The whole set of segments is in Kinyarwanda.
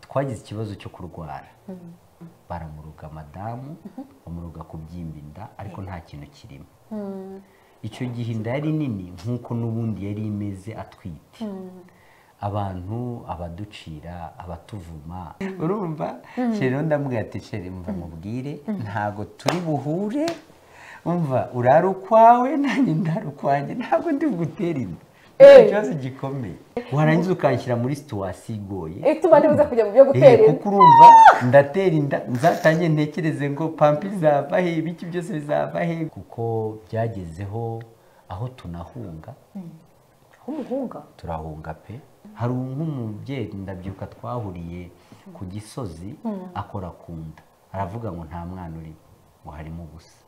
twagize ikibazo cyo kurwara baramuruga madamu bamuruga kubyimba inda ariko nta kintu kirimo icyo gihe inda yari nini nk'uko n'ubundi yari imeze atwite abantu abaducira abatuvuma urumva rero ndamubwira ati sheri mva mubwire ntabwo turi buhure umva urara ukwawe nanjye ndara ukwanjye ntabwo ndi bugutera inda Eh. ikibazo gikomeye warangiza ukanshyira muri situwasiyo igoye Eh, tuba ntibuze kujya mu byo gutera Eh, inda kuko urumva ndatera inda nzatange ntekereze ngo pampa izava he ibiki byose bizava he kuko byagezeho aho tunahunga umuhunga turahunga pe hari nk'umubyeyi ndabyuka twahuriye ku gisozi akora ku nda aravuga ngo nta mwana urimo ngo harimo ubusa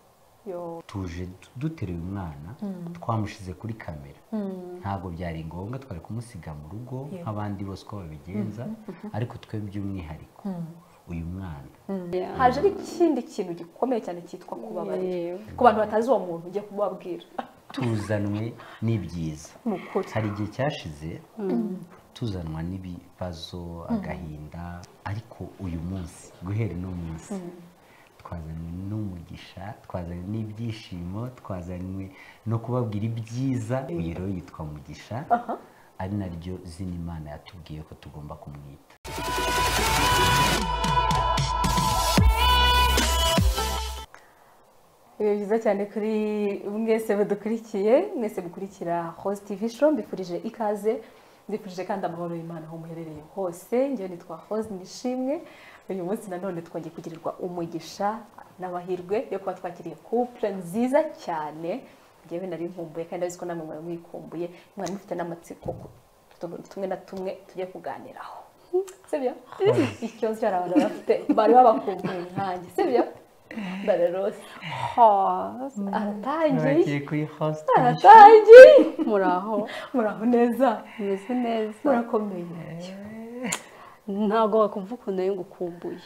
yo tuje duteruye umwana twamushyize kuri kamera ntabwo byari ngombwa twari kumusiga mu rugo nk'abandi bose uko babigenza ariko twe by'umwihariko uyu mwana haje n'ikindi kintu gikomeye cyane cyitwa kubabarira ku bantu batazi uwo muntu ugiye kumubabwira tuzanwe n'ibyiza ni ukuri hari igihe cyashize tuzanwa n'ibibazo agahinda ariko uyu munsi guhera uno munsi twazanywe n'umugisha twazanywe n'ibyishimo twazanywe no kubabwira ibyiza uyu rero yitwa mugisha ari naryo zina imana yatubwiye ko tugomba kumwita ibihe byiza cyane kuri mwese badukurikiye mwese mukurikira hose tivi show mbifurije ikaze mbifurije kandi amahoro y'imana aho muherereye hose ngewe nitwa hose nishimwe uyu munsi nanone twongeye kugirirwa umugisha n'amahirwe yo kuba twakiriye couple nziza cyane ngewe nari nkumbuye kandi ndabizi ko namwe mwari mwikumbuye mwari mufite n'amatsiko ku tuntu tumwe na tumwe tugiye kuganiraho sibyo ikibazo cyari abantu bafite bari babakumbuye nkanjye sibyo ndarerose aratangiye bagiye kuri host aratangiye muraho muraho neza umeze neza murakomeye ntabwo wakumva ukuntu nari ngukumbuye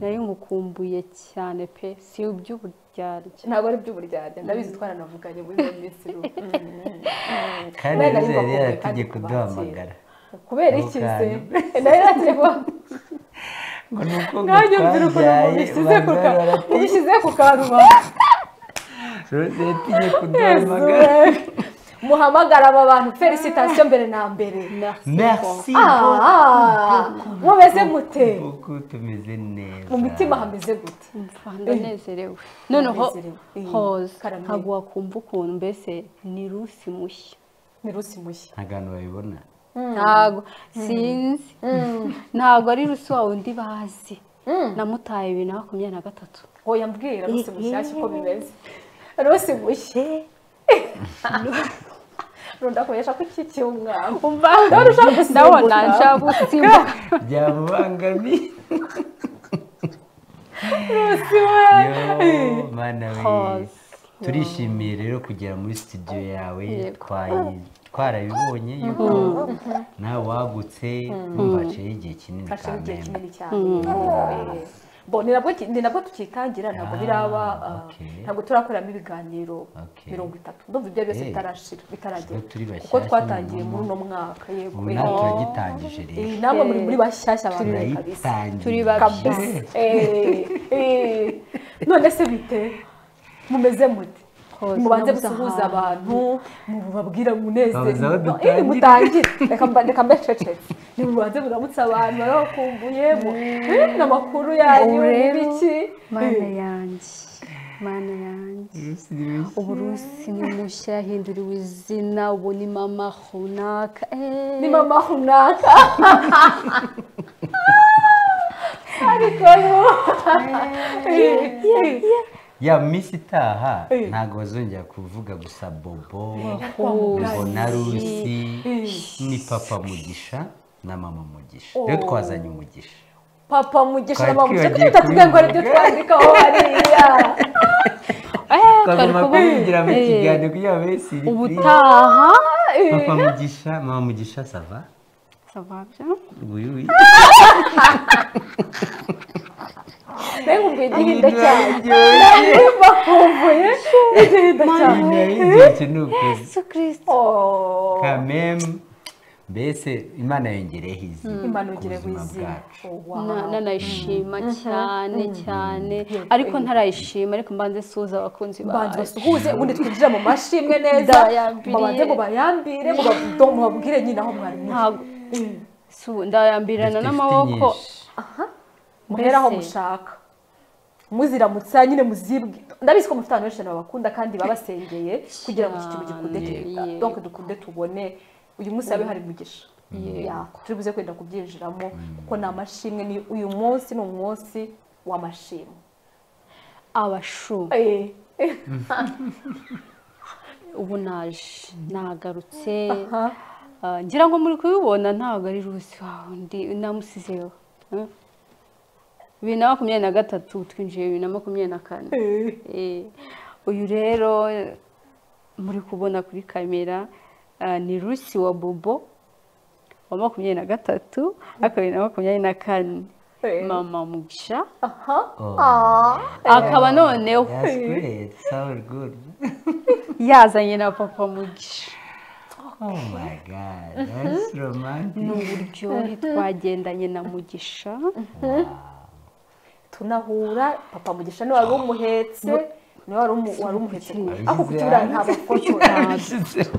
nari ngukumbuye cyane pe si iby'uburyarya ntabwo ari by'uburyarya ndabizi twaranavuganye muri iyo minsi runaka kandi rero Kubera yuko yari kandi yategeka kubakira. kuduhamagara kubera Ako iki se kanya. nayo nateba ngo ni uko ngo nanjye mbyira ukuntu twabyaye mubishyize ku bamwe ka- barati- mubishyize ku karubanda leta igiye kuduhamagara muhamagara aba bantu felicitasiyo mbere na mbere merci Ah, mumeze mute kuko tumeze neza mu mitima hameze gute mva ndanezerewe noneho Ndanezerewe. Eh, hoze karame. ntabwo wakumva ukuntu mbese ni rusi mushya ni rusi mushya nta kantu babibona ntabwo sinzi ntabwo ari rusi wawe undi bazi namutaye bibiri na makumyabiri na gatatu hoya mbwira rusi mushyashya uko bimeze rusi mushya rundakoresha ko ikikiye umwana umva ndabona ushaka gusimbuka. ndabona nshaka gusimbuka byamubangamiye Yo, mana we. Hoze. turishimiye rero kugera muri studio yawe Yego. twayi- twarabibonye yuko nawe wagutse numva haciyeho igihe kinini hashize igihe kamembe kinini cyane Eh, bo ni nabwo ki- ni nabwo tukitangira ntabwo Ah, biraba ah, okay. ntabwo turakoramo ibiganiro Okay. mirongo itatu ndumva ibyo byose Eh, bitarashira bitaragera twe turi kuko bashyashya twatangiye mu muri ngoma. uno mwaka yego ubu eh. nawe turagitangije rero Eh, namwe muri muri bashyashya abantu kabisa Turi turayitangije babyizi. kabisa Eh, eh. none se bite mumeze mute Hoze, mubanze nabuze gusuhuza ahantu. abantu mubabwira Babuze aho umunezero dutangirira. Eh, mutangire reka mba- reka mbececetse nimubanze muramutse abantu barabakumbuye mu- eh, n'amakuru yanyu Ubu rero, n'ibiki mana Eh, yanjye mana yanjye ubu rusi ni mushya yahinduriwe izina ubu ni mama runaka Eh, ni mama runaka ariko no Eh, eh. ya minsi itaha Eh. ntabwo bazongera kuvuga gusa bobo Hoze. mbona rusi Eh. ni papa mugisha na mama mugisha Oh. rero twazanye umugisha papa mugesha na Twari mamugisha kuko twibagiwe bitatubwiye ngo aribyo kubivuga. twandikaho hariya eh, twari twagomba kuba- kubigira mu eh, kiganiro kugira ngo bese ubutaha papa mugisha mama mugisha sava savabyo uyu uyu mbega ubwo igihinde cyane iryoshye bakumbuye igihinde cyane iryoshye ni ukuzi yesu kirisito Oh. kameme mbese imana yongereho izina imanugire ku buzima w'izina bwacu Oh, wow. Na- nanayishima cyane cyane ariko ntarayishima ariko mbanze suza abakunzi banza bacu basuhuze ubundi twinjira mu mashimwe neza Ndayambiriye. mubanze mubayambire mubavudo mubabwire nyine aho mwari muri ntabwo Su- ndayambirana Dufite n'amaboko inshuti nyinshi. muhera aho Mbese. mushaka muziramutsa nyine muzibwe ndabizi ko mufite abantu benshi cyane babakunda kandi babasengeye kugira ngo iki kintu gikunde Cyane, kireka yego. donke dukunde tubone uyu munsi habe hari umugisha Yego. Ya, turi buze kwenda kubyinjiramo kuko ni amashimwe ni uyu munsi ni umunsi w'amashimwe abashu ubu naje nagarutse Aha. Ah, ngira ngo muri kubibona ntabwo ari rusi wawe undi namusizeho Eh? bibiri na makumyabiri na gatatu twinjiye bibiri na makumyabiri na kane Eh, uyu rero muri kubona kuri kamera ah, ni rusi wa bobo wa makumyabiri na gatatu ariko bibiri na makumyabiri na kane Eh. mama mugisha aha Oh, akaba noneho that's great, sounds good. yazanye na papa mugisha Oh my God, that's romantic. n'uburyohe twagendanye na mugisha tunahura papa mugisha niwe wari umuhetse niwe wari umu- wari umuhetse Abishyize ako kutura hanze. nta mafotora Yashyizeho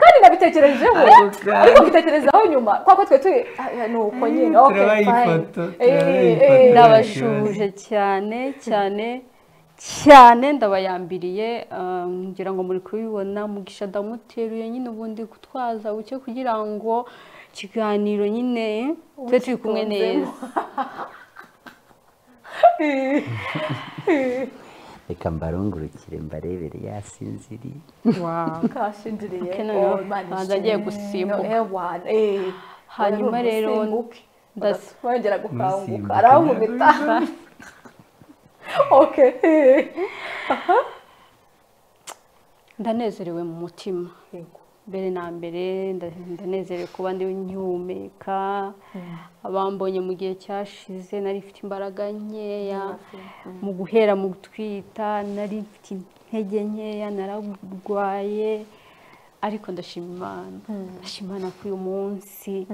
kandi nabitekerejeho Ako kanya. ariko mbitekerezaho nyuma kwa ko twe turi ah, ni uko nyine okay, Turabaha fine. ifoto, Eh, turabaha eh, ifoto. eh, ndabashuje cyane cyane cyane ndabayambiriye ah, ngira ngo muri kubibona mugisha ndamuteruye nyine ubundi kutwaza buke kugira ngo ikiganiro nyine twe turi kumwe neza Reka mbarungurukire mbarebere yasinziriye. Wow. kashindiriye Keno, Oh, Imana banza agiye ishimwe. gusimbuka. Ewana, eh. Hanyuma Wari rero umusimbuke. ndasi- wongera gukanguka Umusimbuke. arankubita okay eh. ndanezerewe mu mutima mbere na mbere nda- ndanezerewe kuba ndi nkihumeka abambonye mu gihe cyashize nari mfite imbaraga nkeya mu guhera mu gutwita nari mfite intege nkeya nararwaye ariko ndashima imana ndashima imana ko uyu munsi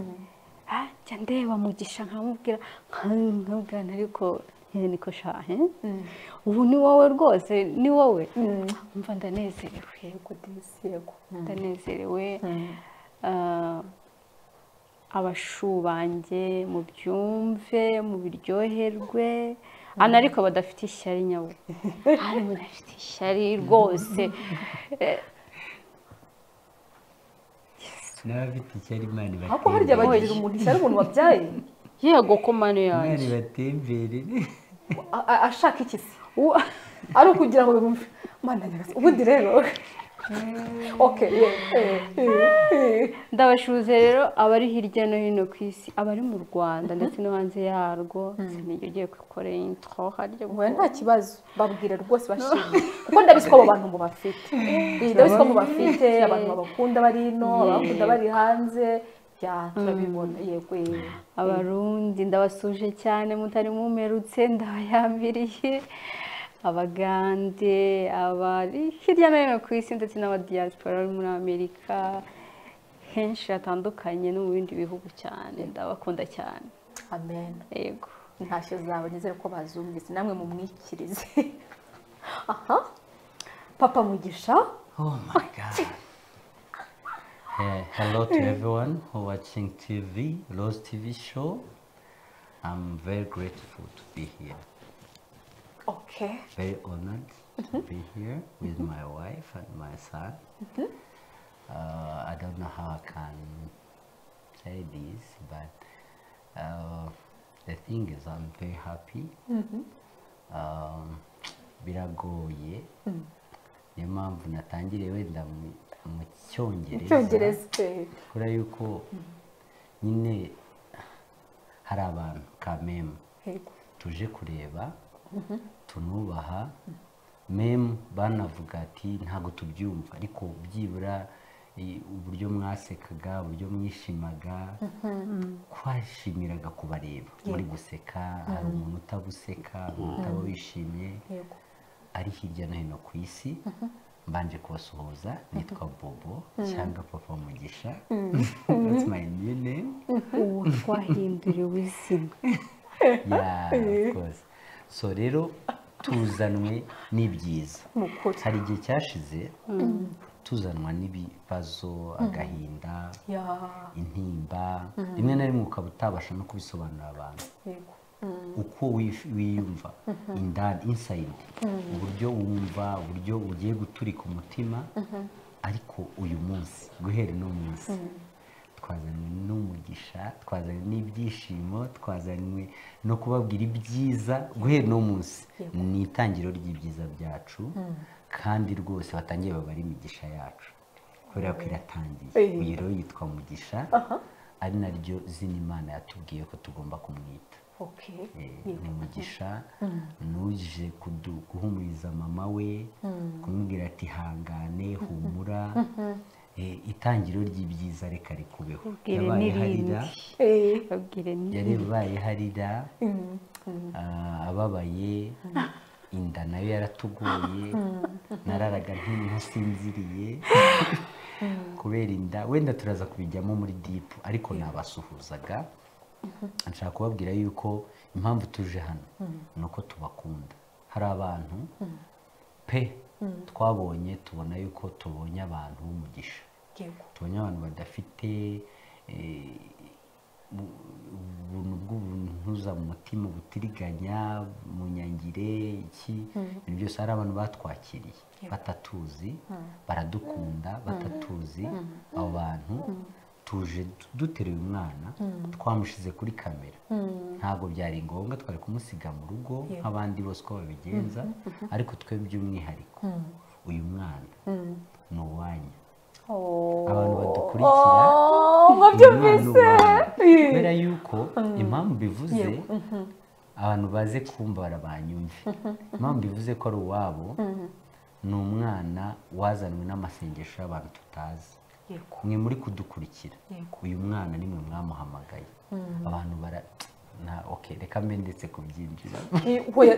ah, njya ndeba mugisha nkamubwira nkamubwirana ariko eh, niko shahe ubu ni wowe rwose ni wowe mva ndanezerewe Yego, Disi, yego. ndanezerewe Ah, abashu banjye mubyumve mubiryoherwe ana ariko badafite ishyari nyabo hari mudafite ishyari rwose Eh, N'abafite icyari Imana ariko harya bagirira ibatemberere. umuntu ishyari umuntu wabyaye yego ko mani Imana yanjye ibatemberere. a- a- ashaka iki se Uwa- ari ukugira ngo bimwumve mana nyagasani ubundi rero okay yeah, eh, eh, eh. ndabashuze rero abari hirya no hino ku isi abari mu rwanda ndetse no hanze yarwo sinijya ugiye gukorera intro harya Oya, nta kibazo babwire rwose bashimye kuko ndabizi ko abo bantu mubafite Eh, ndabizi ko mubafite abantu babakunda bari ino abakunda bari hanze ya turabibona yego eh. abarundi ndabasuje cyane mutari mumerutse ndabayambiriye abagande abari hirya no hino ku isi ndetse n'abadiyasipora bari muri amerika henshi hatandukanye no mu bindi bihugu cyane ndabakunda cyane amen yego ntashyo zawe nizere ko bazumvise namwe mumwikirize aha papa mugisha Oh my God. Uh, hello to everyone who watching TV, Rose TV show. I'm very grateful to be here. okay Very honored to be here with my wife and my son. Uh, I don't know how I can say this, but uh, the thing is, I'm very happy. Um, biragoye niyo mpamvu natangiriye wenda mu mu cyongereza icyongereza eh. kubera yuko nyine hari abantu kamemu Yego. tuje kureba tunubaha memu banavuga ati ntabwo tubyumva ariko byibura i- uburyo mwasekaga uburyo mwishimaga twashimiraga kubareba muri guseka hari umuntu utabuseka umuntu utaba wishimye Yego. ari hirya no hino ku isi mbanje kubasuhuza nitwa bobo cyangwa papa mugisha that's my new name ubu twahinduriwe izina yeah of course so rero tuzanwe n'ibyiza Mukuri. hari igihe cyashize tuzanwa n'ibibazo agahinda ya intimba rimwe na rimwe ukaba utabasha no kubisobanurira abantu yego uko wif- wiyumva indani insayidi uburyo wumva uburyo ugiye guturika umutima ariko uyu munsi guhera uno munsi twazanywe n'umugisha twazanywe n'ibyishimo twazanywe no kubabwira ibyiza guhera uno munsi ni itangiriro ry'ibyiza byacu kandi rwose batangiye babara imigisha yacu kubera ko iratangiye Eh. uyu rero yitwa mugisha ari naryo zina imana yatubwiye ko tugomba kumwita oke ni umugisha ni uje kudu- guhumuriza mama we kumubwira ati hangane humura Eh, itangiro ry'ibyiza reka rikubeho Ubwire n'irindi. babwire ni yabaye harira ah, ababaye inda nayo yaratugoye nararaga ntasinziriye kubera inda wenda turaza kubijyamo muri dipu ariko nabasuhuzaga nshaka kubabwira yuko impamvu tuje hano ni uko tubakunda hari abantu pe twabonye tubona yuko tubonye abantu b'umugisha yego tubonye abantu badafite eh, bu- ubuntu bw'ubuntuza mu mutima ubutiriganya mu nyangire iki ibintu byose hari abantu batwakiriye batatuzi baradukunda batatuzi abo bantu tuje du- duteruye umwana twamushyize kuri kamera ntabwo byari ngombwa twari kumusiga mu rugo nk'abandi bose uko babigenza ariko twe by'umwihariko uyu mwana ni uwanyu abantu badukurikira mwabyumvise kubera yuko impamvu bivuze abantu baze kumbara banyumve impamvu bivuze ko ari uwabo ni umwana wazanywe n'amasengesho y'abantu tutazi yego mwe muri kudukurikira Yego. uyu mwana ni mwe mwamuhamagaye abantu bara na okay reka mbe ndetse kubyinjira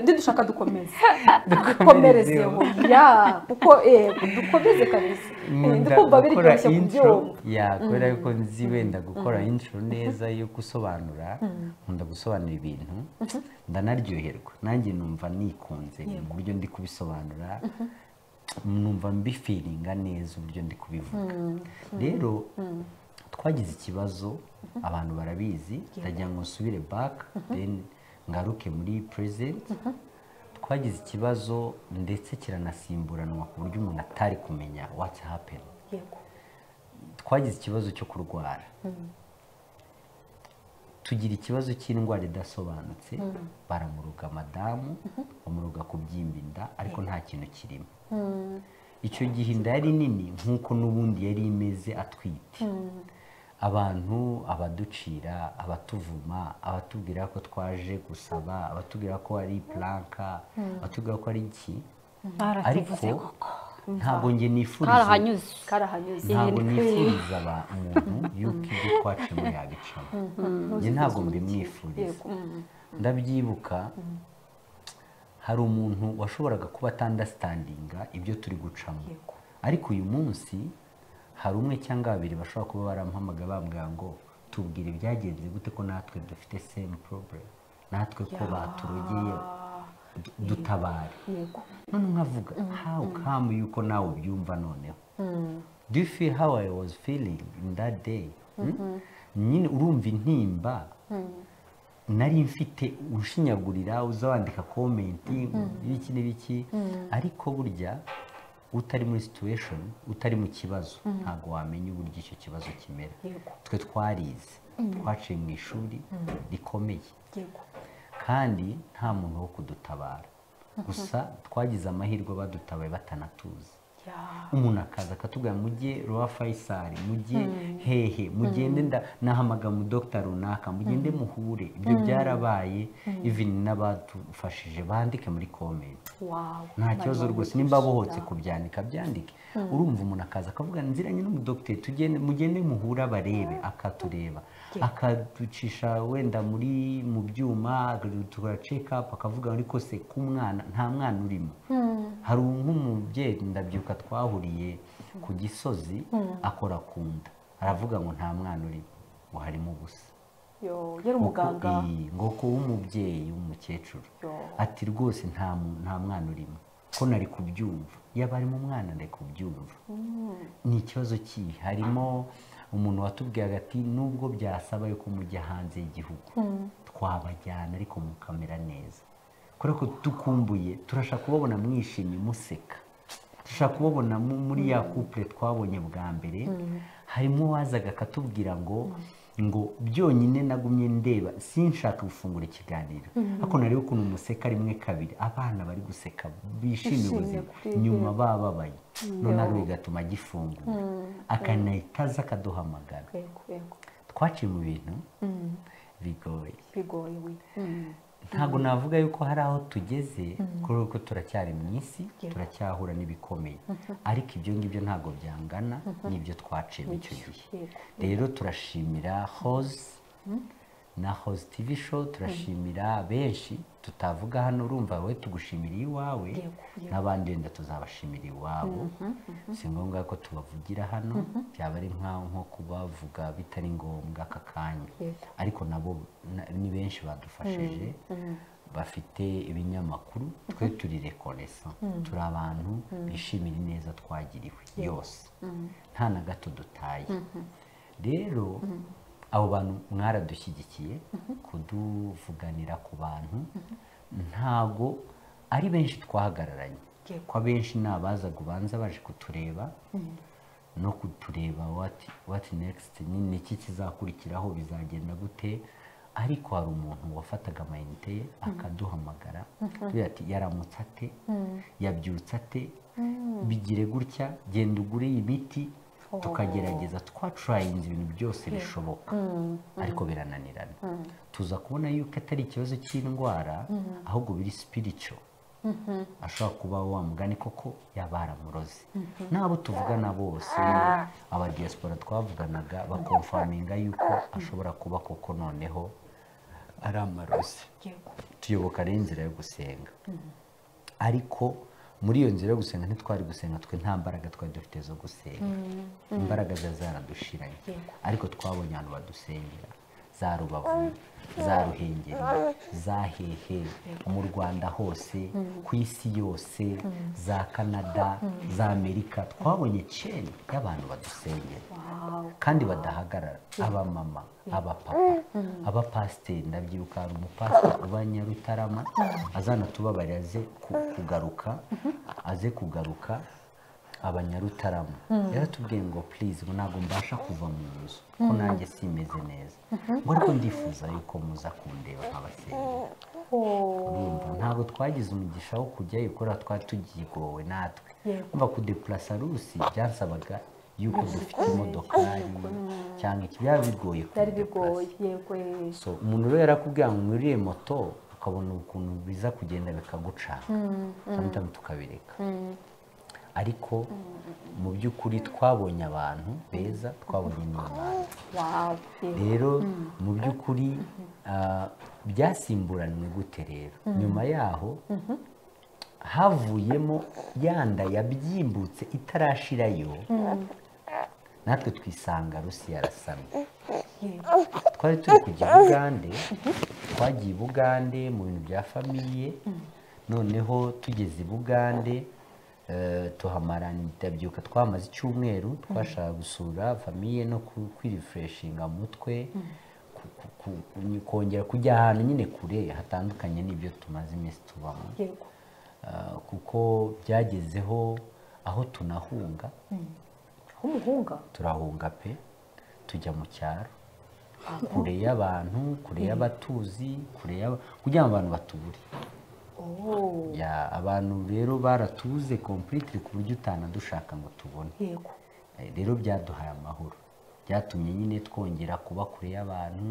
ndi dushaka dukomeze dukomerezeho ya kuko eh, dukomeze kabisa Eh, ndi kumva biri byoroshye kubyumva ya kubera yuko nzi wenda gukora intro neza yo gusobanura nkunda gusobanura ibintu ndanaryoherwa nanjye numva nikunze mu buryo ndi kubisobanura numva mbifiringa neza uburyo ndi kubivuga rero twagize ikibazo abantu barabizi ndagira ngo nsubire back then ngaruke muri present twagize ikibazo ndetse kiranasimburanwa ku buryo umuntu atari kumenya what's happened yego twagize ikibazo cyo kurwara tugira ikibazo cy'indwara idasobanutse baramuruga madamu bamuruga kubyimba inda ariko nta kintu kirimo icyo gihe inda yari nini nk'uko n'ubundi yari imeze atwite abantu abaducira abatuvuma abatubwira ko twaje gusaba abatubwira ko ari puranka abatubwira ko ari iki ariko baratuvuze ntabwo njye nifuriza karahanyuze karahanyuze ntabwo nifuriza aba- umuntu yuko ibyo twacemo yabicamo njye ntabwo mbimwifuriza ndabyibuka hari umuntu washoboraga kuba atandasitandinga ibyo turi gucamo Yego. ariko uyu munsi hari umwe cyangwa babiri bashobora kuba baramuhamagara bambwira ngo tubwire ibyagenze gute ko natwe dufite same problem natwe ko baturogeye du- dutabare yego none nkavuga how come yuko nawe ubyumva noneho do you feel how i was feeling in that day Hmm? nyine urumva intimba nari mfite ushinyagurira uza wandika komenti ibiki n'ibiki ariko burya utari muri situation utari mu kibazo ntabwo wamenya uburyo icyo kibazo kimera Yego. twe twarize twaciye mu ishuri rikomeye yego kandi nta muntu wo kudutabara gusa twagize amahirwe badutabaye batanatuzi ya umuntu akaza akatubwira mujye rwa fayisari mujye hehe mugende nda- nahamagara umudogita runaka mugende muhure ibyo byarabaye ivini n'abadufashije bandike muri komenti wawe nta kibazo rwose nimba bohotse kubyandika byandike urumva umuntu akaza akavuga nziranye n'umudogiteri tugende mugende muhure abarebe akatureba akaducisha wenda muri mu byuma tugakora cekapu akavuga ariko se k'umwana nta mwana urimo hari nk'umubyeyi ndabyuka twahuriye ku gisozi akora ku nda aravuga ngo nta mwana urimo ngo harimo ubusa yo yari Ngo ku- umuganga iyi, ngo kuba umubyeyi w'umukecuru yo ati rwose nta mu- nta mwana urimo ko nari kubyumva yaba arimo umwana nari kubyumva ni ikibazo kihe harimo umuntu watubwiraga ati nubwo byasaba yuko mujya hanze y'igihugu twabajyana ariko mukamera neza kubera ko dukumbuye turashaka kubabona mwishimye museka dushaka kubabona mu- muri ya couple twabonye bwa mbere harimo uwazaga akatubwira ngo ngo byonyine nagumye ndeba sinshaka gufungura ikiganiro ariko nareba ukuntu museka rimwe kabiri abana bari guseka bishimiye Bishimye ubuzima kuri ibyo. nyuma bababaye none ari bigatuma agifungura akanahita aza akaduhamagara yego yego twaciye mu bintu bigoye bigoye we ntabwo navuga yuko hari aho tugeze kubera ko turacyari mu isi turacyahura n'ibikomeye ariko ibyo ngibyo ntabwo byangana n'ibyo twaciye muri icyo gihe yego rero turashimira hoze na hoze tivi show turashimira benshi tutavuga hano urumva wowe tugushimira iwawe Yego, yego. n'abandi wenda tuzabashimira iwabo si ngombwa ko tubavugira hano byaba ari nk'aho nko kubavuga bitari ngombwa aka kanya Yego. ariko nabo na- ni benshi badufashije bafite ibinyamakuru twe turi rekonesa turi abantu bishimira ineza twagiriwe yose nta na gato dutaye rero abo bantu mwaradushyigikiye kuduvuganira ku bantu ntago ari benshi twahagararanye Yego. ko abenshi ni abazaga ubanza baje kutureba no kutureba wati wati nekisiti ni ni iki kizakurikiraho bizagenda gute ariko hari umuntu wafataga amayinite ye akaduhamagara tugira ati yaramutse ate yabyutse ate bigire gutya genda ugure iyi miti tukagerageza twaturayinze ibintu byose bishoboka ariko birananirana tuza kubona yuko atari ikibazo cy'indwara ahubwo biri sipirico ashobora kuba wa mugani koko yaba yaramuroze n'abo tuvugana bose aba diaspora twavuganaga bakomfaminga yuko ashobora kuba koko noneho ari amarozi yego tuyoboka rero inzira yo gusenga ariko muri iyo nzira yo gusenga ntitwari gusenga twe nta mbaraga twari dufite zo gusenga imbaraga zari zaradushiranye Yego. ariko twabonye abantu badusengera za rubavu za ruhengeri za hehe mu rwanda hose ku isi yose za kanada za amerika twabonye ceni y'abantu badusengera wawu kandi badahagarara abamama abapapa abapasiteri ndabyibuka hari umupasiteri uba nyarutarama azana tubabarira aze ku- kugaruka aze kugaruka abanyarutarama yaratubwiye ngo purize ngo ntabwo mbasha kuva mu nzu ko nanjye simeze neza ngo ariko ndifuza yuko muza kundeba nk'abasengeri urumva ntabwo twagize umugisha wo kujyayo kubera twari tugigowe natwe Yego. kuva ku depurasa rusi byasabaga yuko dufite imodokari cyangwa iki byaba bigoye byari kudeplasa. bigoye yego yego So, umuntu rero yarakubwira ngo mwiriye moto ukabona ukuntu biza kugenda bikagucana samutami tukabireka ariko mu by'ukuri twabonye abantu beza twabonye n'imana wawu yego rero mu by'ukuri ah, byasimburanwe gute rero nyuma yaho havuyemo ya nda yabyimbutse itarashirayo natwe twisanga rusi yarasamye yego twari turi kujya i bugande twagiye i bugande mu bintu bya famiye noneho tugeze i bugande eh, tuhamara ndabyuka twamaze icyumweru twashaka gusura famiye no ku- kwirifureshinga mu mutwe ku- ku- ku- ku- kongera kujya ahantu nyine kure hatandukanye n'ibyo tumaze iminsi tubamo yego Ah, kuko byagezeho aho tunahunga umuhunga turahunga pe tujya mu cyaro kure y'abantu kure y'abatuzi kure y'aba- kugira ngo abantu batubure oh Ya, abantu rero baratuze completely ku buryo utanadushaka ngo tubone yego Eh, rero byaduhaye amahoro byatumye nyine twongera kuba kure y'abantu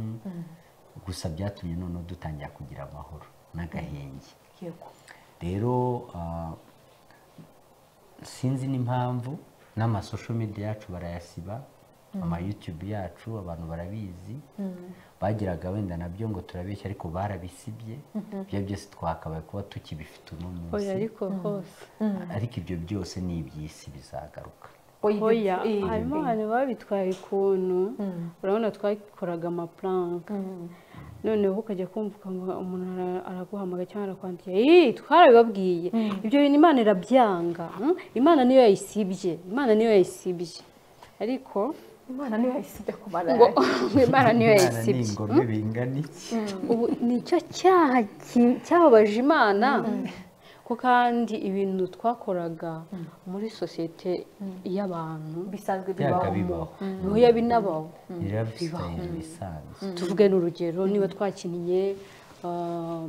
gusa byatumye noneho dutangira kugira amahoro n'agahenge yego rero ah, sinzi n'impamvu n'amasosho media yacu barayasiba ama yutube yacu abantu barabizi bagiraga wenda nabyo ngo turabeshya ariko barabisibye ibyo byose twakabaye kuba tukibifite uno oya munsi ariko hose ariko ibyo byose ni iby'isi bizagaruka oya iyi- harimo abantu babitwaye ukuntu urabona twabikoraga amapuranka noneho ukajya kumva ukumva umuntu ara- araguhamagaye cyangwa arakwandikiye "Ih, twarabibabwiye ibyo bintu imana irabyanga hmm? imana niyo yayisibye imana niyo yayisibye ariko imana niyo yayisibye ku marari ngo imana niyo Imana ni yayisibye ingome bingana iki ubu nicyo cyaha ki- cyababaje imana ko kandi ibintu twakoraga muri sosiyete y'abantu bisanzwe byaga bibaho bibaho bihuya binabaho ni lifestyle isanzwe tuvuge n'urugero niba twakiniye ah,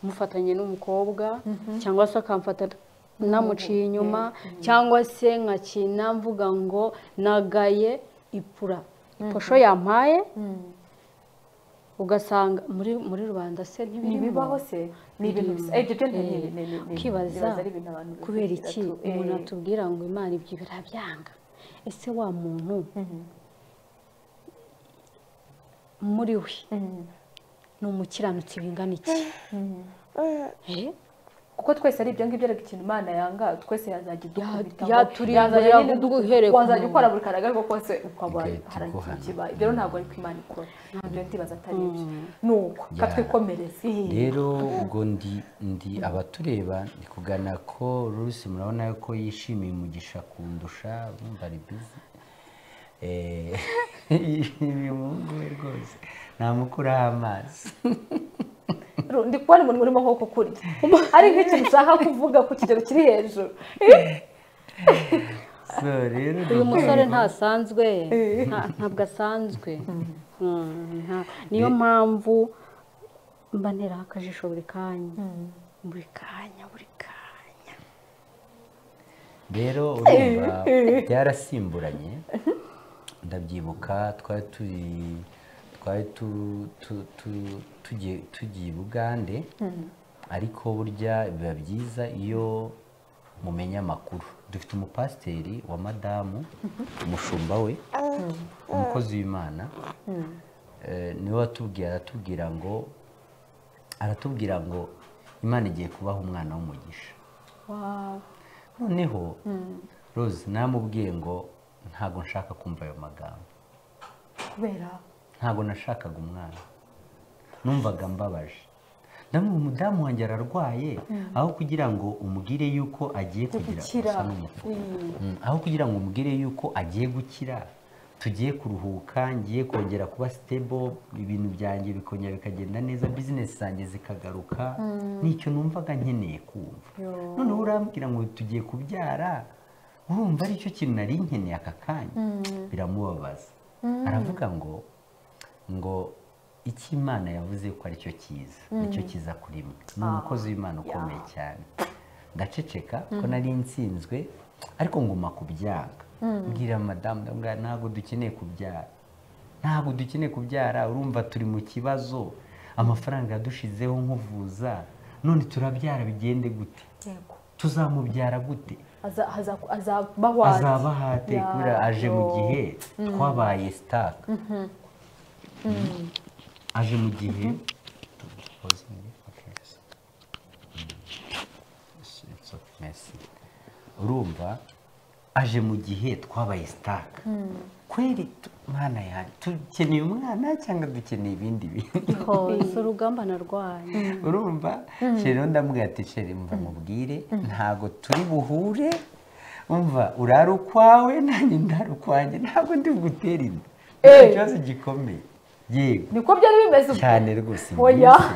mufatanye n'umukobwa cyangwa se akamfata namuciye inyuma cyangwa se nkakina mvuga ngo nagaye ipura iposho yampaye ugasanga muri muri rubanda se ni ntibibaho bibaho se ni ibintu bisa eh, ibyo byo ni ni- ni- ni- ni- ukibaza bibaza ari ibintu abantu kubera bivugira iki tu- eh, umuntu atubwira ngo imana ibyo birabyanga ese wa muntu muri we ni umukiranutsi bingana iki Eh? kuko twese ari ibyo ngibyo ariko ikintu imana yanga twese yazajya idukubitaho yaturimbura Yazajya nyine yaduhereye ku wazajya muntu. ukora buri karaga ariko kose ukaba Igahita hari ikintu iguhana. kiba ibyo rero ntabwo ariko imana ikora ibyo ndibaza atari ibyo ni uko Ya. katwikomereze rero ubwo ndi ndi abatureba ndi kugana ko rusi murabona ko yishimiye umugisha kundusha bumva ari bizi Eh, yishimiye umuhungu we rwose namukuraho amazi Ru- ndi kubona umuntu urimo nko kukurya ari nk'ikintu ushaka kuvuga ku kigero kiri hejuru so rero uyu ni- musore ntasanzwe nta- ntabwo asanzwe Mm, nta- niyo mpamvu mba nteraho akajisho buri kanya buri kanya buri kanya rero urumva byarasimburanye ndabyibuka twari turi twari tu- tu- tu- tugiye tugiye i bugande ariko burya biba byiza iyo mumenya amakuru dufite umupasiteri wa madamu umushumba we umukozi w'imana eh, niwe watubwiye aratubwira ngo aratubwira ngo imana igiye kubaha umwana w'umugisha noneho rose namubwiye ngo ntabwo nshaka kumva ayo magambo kubera ntabwo nashakaga umwana numvaga mbabaje ndamubona umudamu wanjye ararwaye aho kugira ngo umubwire yuko agiye kugira gukira gusa n'umutuku Mm, aho kugira ngo umubwire yuko agiye gukira tugiye kuruhuka ngiye kongera kuba stable ibintu byanjye bikongera bikagenda neza bizinesi zanjye zikagaruka nicyo numvaga nkeneye kumva noneho urambwira ngo tugiye kubyara urumva aricyo kintu nari nkeneye aka kanya biramubabaza aravuga ngo ngo icyo imana yavuze ko aricyo cyiza nicyo cyiza kuri mwe ni umukozi w'imana ukomeye cyane ndaceceka ko nari nsinzwe ariko nguma kubyanga mbwira madamu ndamubwira ntabwo dukeneye kubyara ntabwo dukeneye kubyara urumva turi mu kibazo amafaranga yadushizeho nkuvuza none turabyara bigende gute yego tuzamubyara gute Aza- aza- azabaho ate? azaba hate Ya, kubera aje mu yo. gihe twabaye sitaka aje mu gihe urumva aje mu gihe twabaye sitaka kweri tu- mwana yanjye dukeneye umwana cyangwa dukeneye ibindi bintu hose urugamba narwanya urumva rero ndamubwira ati sheri mva mubwire ntabwo turi buhure umva urara ukwawe nanjye ndara ukwanjye ntabwo ndi bugutera inda Ni ikibazo gikomeye yego niko byari bimeze ubwo cyane rwose oya mbese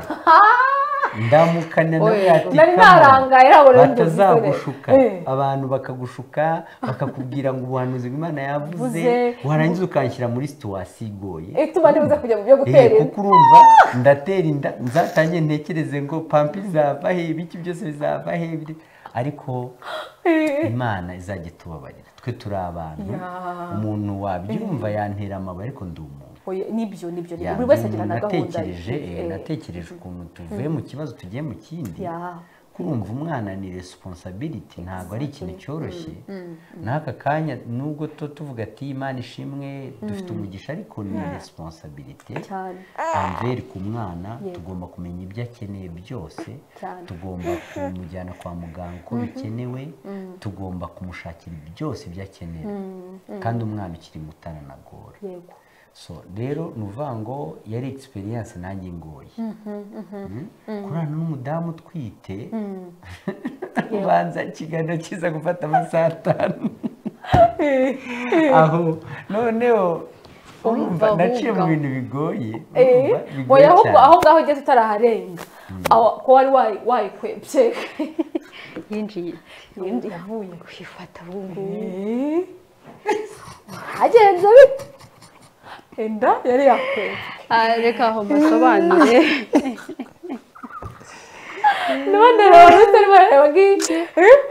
ndamukanya nawe Oya. ati Nari "Kama, narangaye, nabona undi musore." batazagushuka Eh. abantu bakagushuka bakakubwira ngo ubuhanuzi bw'imana yavuze Buze. warangiza ukanshyira muri situwasiyo igoye ituma ntibuze kujya mu byo Eh, gutera inda kuko urumva ndatera inda nzatange ntekereze ngo pampa izava he ibiki byose bizava he biri- ariko imana izajya itubabarira twe turi abantu Ya. umuntu wabyumva yantera amabuye ariko ndi umuntu Oya, nibyo nibyo nibyo. Ya, buri wese ndi agira umuntu na gahunda ye natekereje eh, Eh, natekereje ukuntu tuvuye mu kibazo tugiye mu kindi ya ko kumva umwana ni resiponsabiriti ntabwo ari ikintu cyoroshye n'aka kanya nubwo tuba tuvuga ati imana ishimwe dufite umugisha ariko ni resiponsabiriti cyane amveri ku mwana Yego. tugomba kumenya ibyo akeneye byose Cyane. tugomba kumujyana kwa muganga uko bikenewe tugomba kumushakira byose ibyo akenera kandi umwana ukiri muto aranagora yego so rero ni uvuga ngo yari egisperiyanse nanjye ingoye Mm? kurana n'umudamu utwite ubanza ikiganiro kiza gufata amasaha atanu aho noneho urumva Urumva naciye mu ahubwo. bintu bigoye Eh, urumva, bigoye oya ahubwo cyane. aho ngaho ugeze utaraharenga aho- ko wari wayi- wayikwebye yinjiye Yindi yavuye kwifata ubu ngubu Eh. agenze bite enda yari yakwebye Ah, reka aho mbasobanure none rero utari bareba nk'iki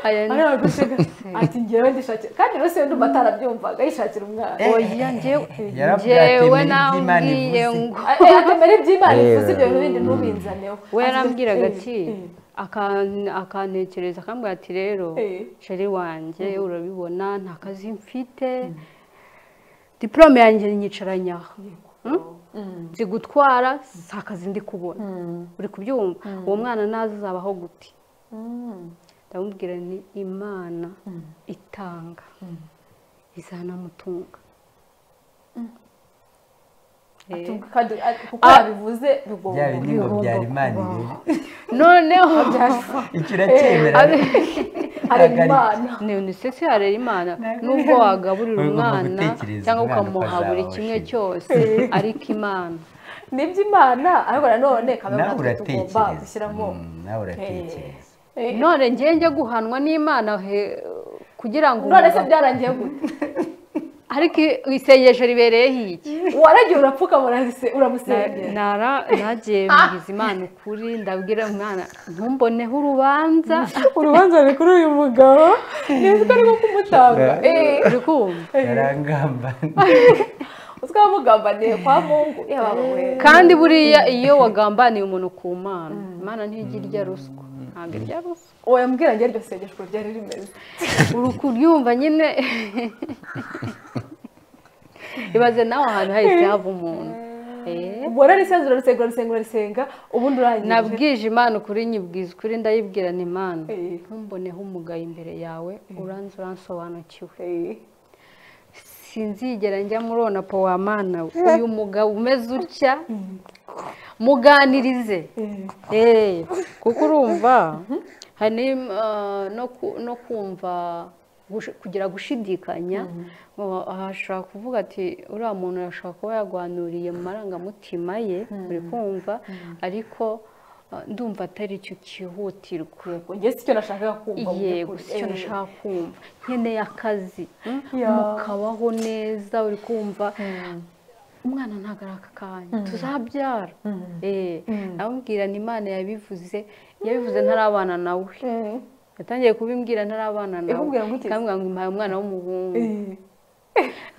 aya ni areba gusiga ati ngewe ndishakira kandi rero siyo ndumva atarabyumvaga yishakira umwana oya njyewe yarabwira ati, njyewe "Menya ibyo Imana nambwiye ivuze." ngo Eh, eh, atemera iby'imana Eh. ivuze ibyo bintu bindi ntubinzaneho we Agize- yarambwiraga eh, ati eh. akan- akantekereza akambwira ati rero Eh. sheri wanjye urabibona nta kazi mfite diporome yanjye nyicaranye aha Hmm? nzi gutwara si akazi ndi kubona uri kubyumva uwo mwana naza uzabaho guti Mm. ndamubwira ni imana itanga izanamutunga Eh. Ati, kandi, ati, kuko Ah. yabivuze bigomba byaba ni ngo bigomba byari imana kubaho. irere noneho icyo uracyemera abe- hareba Ntabwo ari- imana neonisesi arera imana Ntabwo- nubwo wagaburira Ugomba umwana gutekereza cyangwa umwana uko ukamuha buri azaba kimwe ashimye. cyose ariko imana ni iby'imana ariko nanone kamera nawe natwe tugomba uratekereza gushyiramo Mm, nawe uratekereza Eh, none njye njye guhanwa n'imana he- kugira ngo none se umugabo- byarangiye gute ariko i- isengesho ribereyeho iki waragiye urapfukama uranse- Na- uramusengera nara- nagiye mbwiza imana ukuri ndabwira umwana ntumboneho urubanza urubanza ruri kuri uyu mugabo neza ko arimo kumutanga Eh. Eh, uri kumva yarangamba twamugambaniye kwa mungu yaba we kandi buriya iyo wagambaniye umuntu ku mana imana ntijya irya ruswa ntabwo irya ruswa oya mbwira njye iryo sengesho ryari rimeze uri kuryumva nyine ibaze nawe ahantu hahise hava umuntu Eh, ubwo urarisenze urarisenga urarisenga urarisenga ubundi urangije nabwije imana ukuri nyibwiza ukuri ndayibwira ni imana Eh. ntumboneho umugayo imbere yawe uranze uransobanukiwe Eh, sinzigera njya murona po wa mana we uyu mugabo umeze utya muganirize eh. Eh, kuko urumva hari n'im- ah, no ku- no kumva gush- kugira gushidikanya ngo aha ashobora kuvuga ati uriya muntu arashobora kuba yarwanuriye mu marangamutima ye uri kumva ariko ah, ndumva atari cyo cyihutirwa Yego, njye sicyo nashakaga kumva mu yego by'ukuri. si cyo Eh, nashaka kumva nkeneye akazi mm, Ya. mukabaho neza uri kumva umwana ntabwo ari aka kanya tuzabyara eh namubwira ni imana yabivuze yabivuze ntarabana nawe eh, yatangiye kubimbwira ntarabana nawe Ikubwira ngo iki? ikambwira ngo impaye umwana w'umuhungu eh.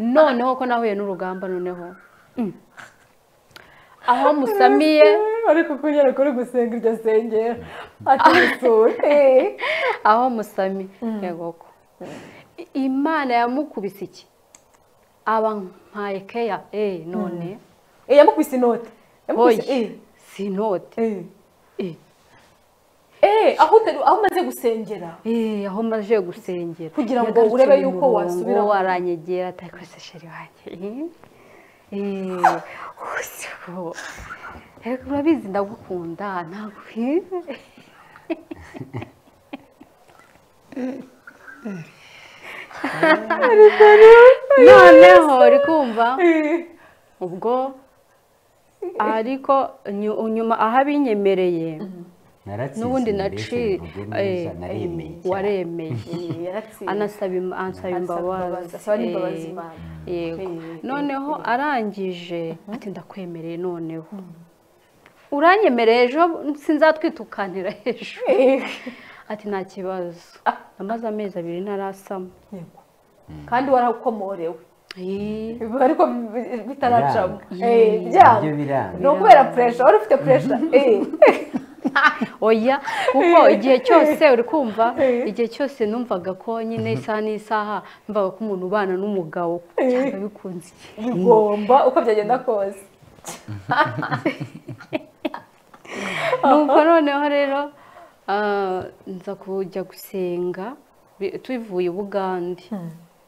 noneho ko nahuye n'urugamba noneho mm, aho musamiye ariko kunyara kuri gusenga iryo sengera atumusure aho musami yego ko I- imana yamukubise iki aba nkaye keya eh none yamukubise inoti yamukubise oye eh, si inote eh. eh Eh, aho utari- aho umaze gusengera Eh, aho maze gusengera Kugira ngo Yagarutse urebe mu yuko murongo, wasubira- aranyegera ati rwose sheri wanjye eh, eh, uzi ko- Erega urabizi ndagukunda ntabwo eh, noneho uri kumva Eh, ubwo ariko nyu- nyuma aho abinyemereye naratsinze N'ubundi mbese naciye- mvuge neza eh, naremeye cyane waremeye eh, yaratsinze. anasaba im- ansaba imbabazi asaba n'imbabazi Eh, imana yego Eh, eh, noneho arangije ati ndakwemereye noneho uranyemereye ejo sinzatwita ukanira ejo Eh, ati nta kibazo Ah. amaze amezi abiri ntarasama yego. kandi warakomorewe Eh, ariko bi- bitaracamo Biranga. Eh, Yee. byanga Nibyo biranga. ni ukubera puresha wari ufite puresha oya kuko igihe cyose uri kumva igihe cyose numvaga ko nyine isaha n'isaha numvaga ko umuntu ubana n'umugabo cyangwa bikunze bigomba uko byagenda kose nuko noneho rero ah, nza kujya gusenga bi- tuvuye i bugande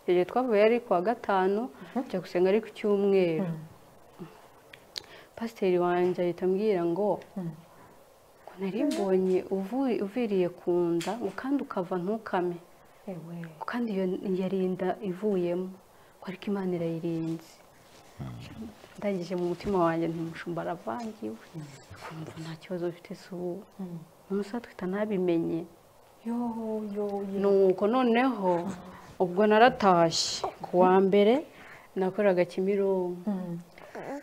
igihe twavuye ari kuwa gatanu tujya gusenga ari ku cyumweru pasiteri wanjye ahita ambwira ngo ngo nari mbonye uvu- uviriye ku nda ngo kandi ukava ntukame Ewe. ngo kandi iyo yarinda ivuyemo ngo ariko imana irayirinze ndangije mu mutima wanjye ntumushumba aravangiwe kumva nta kibazo bifite si ubu umunsi atwita ntabimenye yo yo yo nuko noneho ubwo naratashye ku wa mbere nakoraga kimironko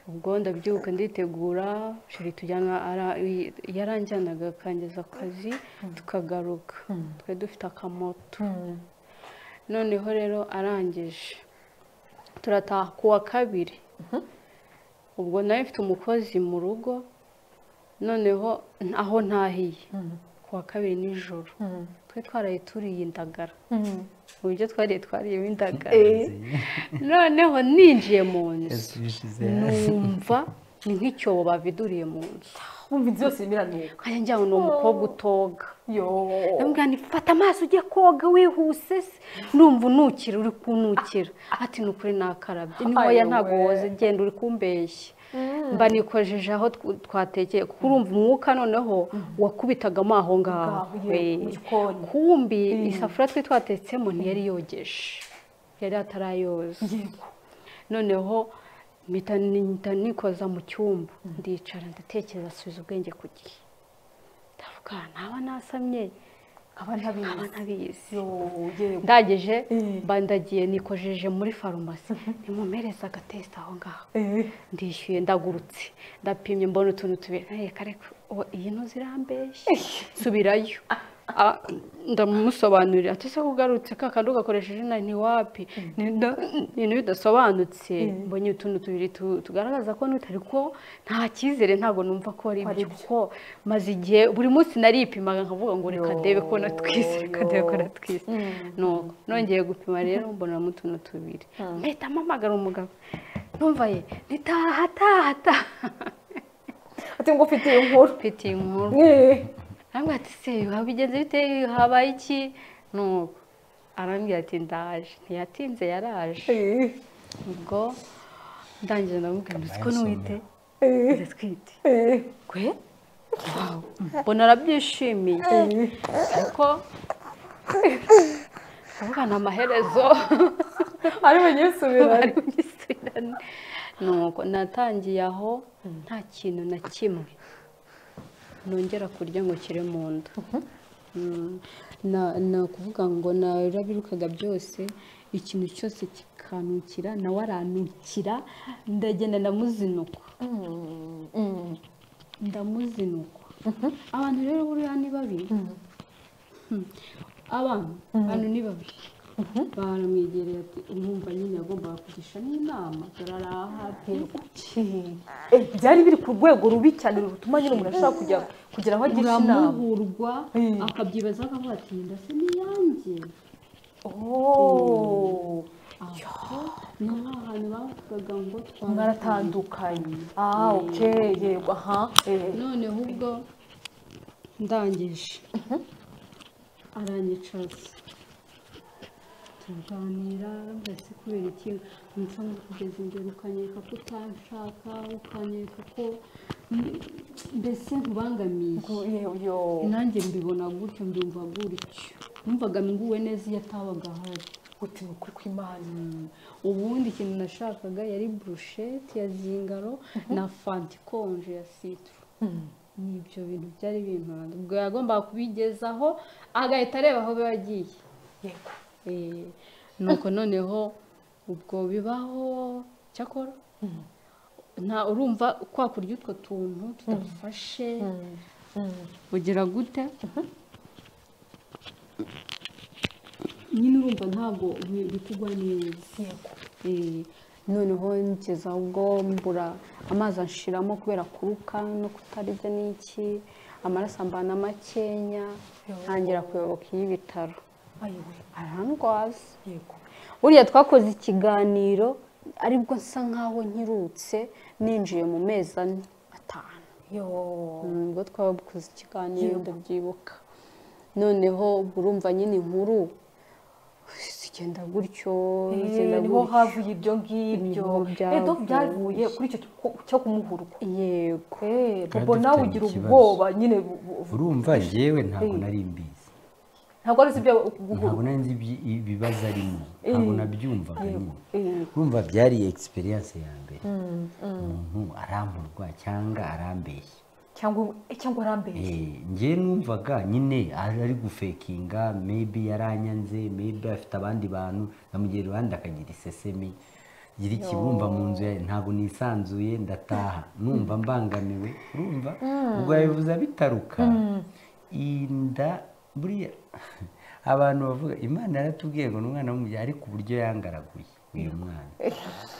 Mm. ubwo ndabyuka nditegura shiri tujyana ara- i- yaranjyanaga akangeza akazi tukagaruka twari dufite akamoto Mm. noneho rero arangije turataha ku wa kabiri ubwo nawe mfite umukozi mu rugo noneho n- aho ntahiye ku wa kabiri nijoro Mm. twari twaraye turiye indagara Mm. uburyo twariye twariyemo indagara Eh. noneho ninjiye mu nzu yasubije numva ni nk'icyobo baviduriye mu nzu wumva inzu yose irimo iranuka nkajya njyana ni umukobwa utoga yo ndamubwira nti fata amaso ujye koga wihuse se." ndumva unukira uri kunukira ati ni ukuri nakarabye ni hoya Ayowe. ntabwo woza genda uri kumbeshya mba nikojeje aho tw- twatekeye kuko urumva umwuka noneho wakubitagamo aho ngaho Ngaho, ye, mu Eh. gikoni. kumbi isafuriya twari twatetsemo ntiyari yogeje yari atarayoza noneho mpita ni- mpita nikoza mu cyumba ndicara ndatekereza asubiza ubwenge ku gihe ndavuga ntaba nasamye aba ntabizi nkaba ntabizi yo yego ndageje Mm. mba ndagiye nikojeje muri farumasi nimumereze agatesite aho ngaho Eh. ndishyuye ndagurutse ndapimye mbona utuntu tubiri ntareka reka uwo iyi ntu zirambeshya subirayo Ah, ndamusobanurira ati se kugarutse ka kandi ugakoresheje na ntiwapi ibintu bidasobanutse mbonye utuntu tubiri tu- tugaragaza ko n'utari ko nta cyizere ntabwo numva ko ari Ari ibyo kuko maze igihe buri munsi naripimaga nkavuga ngo reka Yo, ndebe ko natwise reka ndebe ko yo. natwise nuko nongeye gupima rero mbonamo utuntu tubiri mpita mpamagara umugabo numva ye nitaha taha taha ati ngo ufite iyo nkuru mfite inkuru Eh. arambwira ati se bigenze bite habaye iki nuko arambwira ati ndaje ntiyatinze yaraje Eh. ubwo ndangije ndamubwira ngo uzi ko Amaraso n'uwite Eh. ndatwite Eh. gwe mbona arabyishimiye ariko ndavuga ni amaherezo ari wenyine bari usubirane bugisubirane nuko natangiye aho nta kintu na kimwe nongera kurya ngo kire mu nda Mm. Na- ni ukuvuga ngo narabirukaga byose ikintu cyose kikanukira nawe aranukira ndagenda ndamuzinukwa ndamuzinukwa abantu rero buriya ni babi Hmm. abantu abantu ni babi baramwegereye ati umwumva nyine yagombaga kugisha n'inama turaraha Ki. Eh, byari biri ku rwego rubi cyane rutuma nyine umuntu ashobora kujya kugira aho agisha inama uramuhurwa Mm. akabyibaza akavuga ati ndase n'iyanjye Oh. aho ni ha hantu bavugaga ngo twara- mwaratandukanye ah oke yego aha eh. noneho ubwo ndangije aranyicaza tuganira mbese kubera iki umuco kugeza imbere ukanyereka ko utanshaka ukanyereka ko mm, mbese nkubangamiye Ngo, yewe, yo nanjye mbibona gutyo mbyumva gutyo numvaga nguwe neza iyo atabaga ahari guti ni ukuri kw'imana ubundi ikintu nashakaga yari burushete ya zingaro na fanta ikonje ya sitoro ni ibyo bintu byari bintu ubwo yagombaga kubigezaho agahita areba aho biba bigiye yego Eh, nuko noneho ubwo bibaho cyakora nta urumva kwa kurya utwo tuntu tudafashe ugira gute nyine urumva ntabwo bikugwa neza yego Eh, noneho ngeza ubwo mbura amazi anshiramo kubera kuruka no kutarya n'iki amaraso ambana makenya ntangira kuyoboka iy'ibitaro ayiwe arandwaza yego buriya twakoze ikiganiro aribwo nsa nkaho nkirutse ninjiye mu mezi ane atanu yo nubwo twabukoze ikiganiro ndabyibuka noneho ubwo urumva nyine inkuru zigenda gutyo zigenda Eh, niho gutyo havuye ibyo ngibyo Niho byavuye. edo byavuye kuri icyo cyo- cyo kumuhurwa yego Eh, Twari bobo nawe dufitanye ugira ikibazo. ubwoba nyine bu- bu- urumva yewe ntabwo nari mbizi ntabwo ari ibyo ntabwo guhurwa nari nzi ibyi- ibibazo arimo ntabwo nabyumvagamo Eh, urumva byari egisperiyanse ya mbere umuntu arampurwa cyangwa arambeshya cyangwa eh, cyangwa arambeshya Eh, njye numvaga nyine ari ari gufekinga maybe yaranyanze maybe afite abandi bantu nkamugera iruhande akagira isesemi gira ikibumba mu nzu yawe ntabwo nisanzuye ndataha numva mbangamiwe urumva ubwo yabivuze abitaruka inda buriya abantu bavuga imana yaratubwiye ngo ni umwana w'umubyeyi ariko uburyo yangaraguye uyu mwana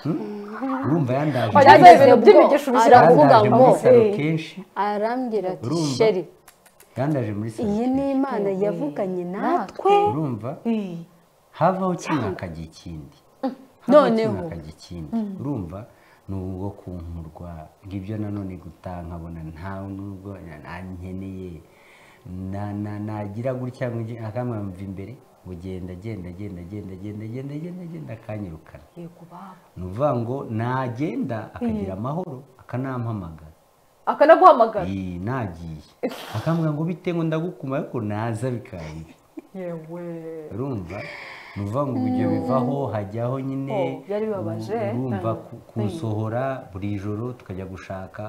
Hmm? urumva yandaje Wagize muri- ibintu by'imigisha ubishyira yandaje aravuga avuga muri ngo ngo, salo eh. kenshi arambwira ati Urumva? sheri yandaje muri salo iyi ni kenshi. imana Yewe. yavuganye natwe Natwe. urumva Eh, havaho kimwe hakajya ikindi Havaho Noneho. kimwe hakajya ikindi urumva ni ubwo kumpurwa ngibyo nanone gutaha nkabona nta nubwo na- nkeneye na- na- nagira gutya ngo- akamwamva imbere ngo genda genda genda genda genda genda genda genda akanyirukana yego baba ni ukuvuga ngo nagenda akagira amahoro akanampamagara akanaguhamagara Iyi, nagiye akambwira ngo bite ngo ndagukuma ariko naza bikanga yewe urumva ni ukuvuga ngo ibyo bivaho hajyaho nyine Oh, byari bibabaje. uru- urumva ku- Mm. kusohora buri joro tukajya gushaka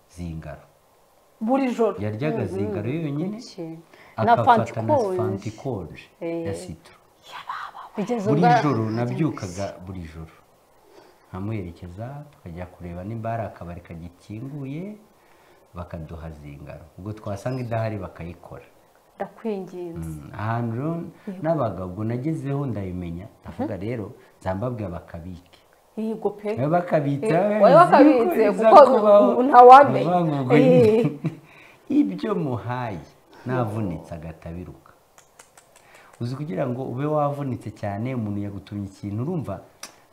zingaro buri joro yaryaga zingaro yonyine na akafata na pantikonje fanti konje ya sitoro kugeza buri ubwo joro nabyukaga buri joro nkamuherekeza tukajya kureba nimba hari akabari kagikinguye bakaduha zingaro ubwo twasanga idahari bakayikora ndakwinginze Mm, ahantu rero n'abagabo ubwo nagezeho ndabimenya ndavuga rero zambabwe bakabike yego pe nawe bakabita Eh, wowe wakabitse kuko ntawamenya. Eh. ntawamenya ibyo muhaye navunitse agatabiruka uzi kugira ngo ube wavunitse cyane umuntu yagutumye ikintu urumva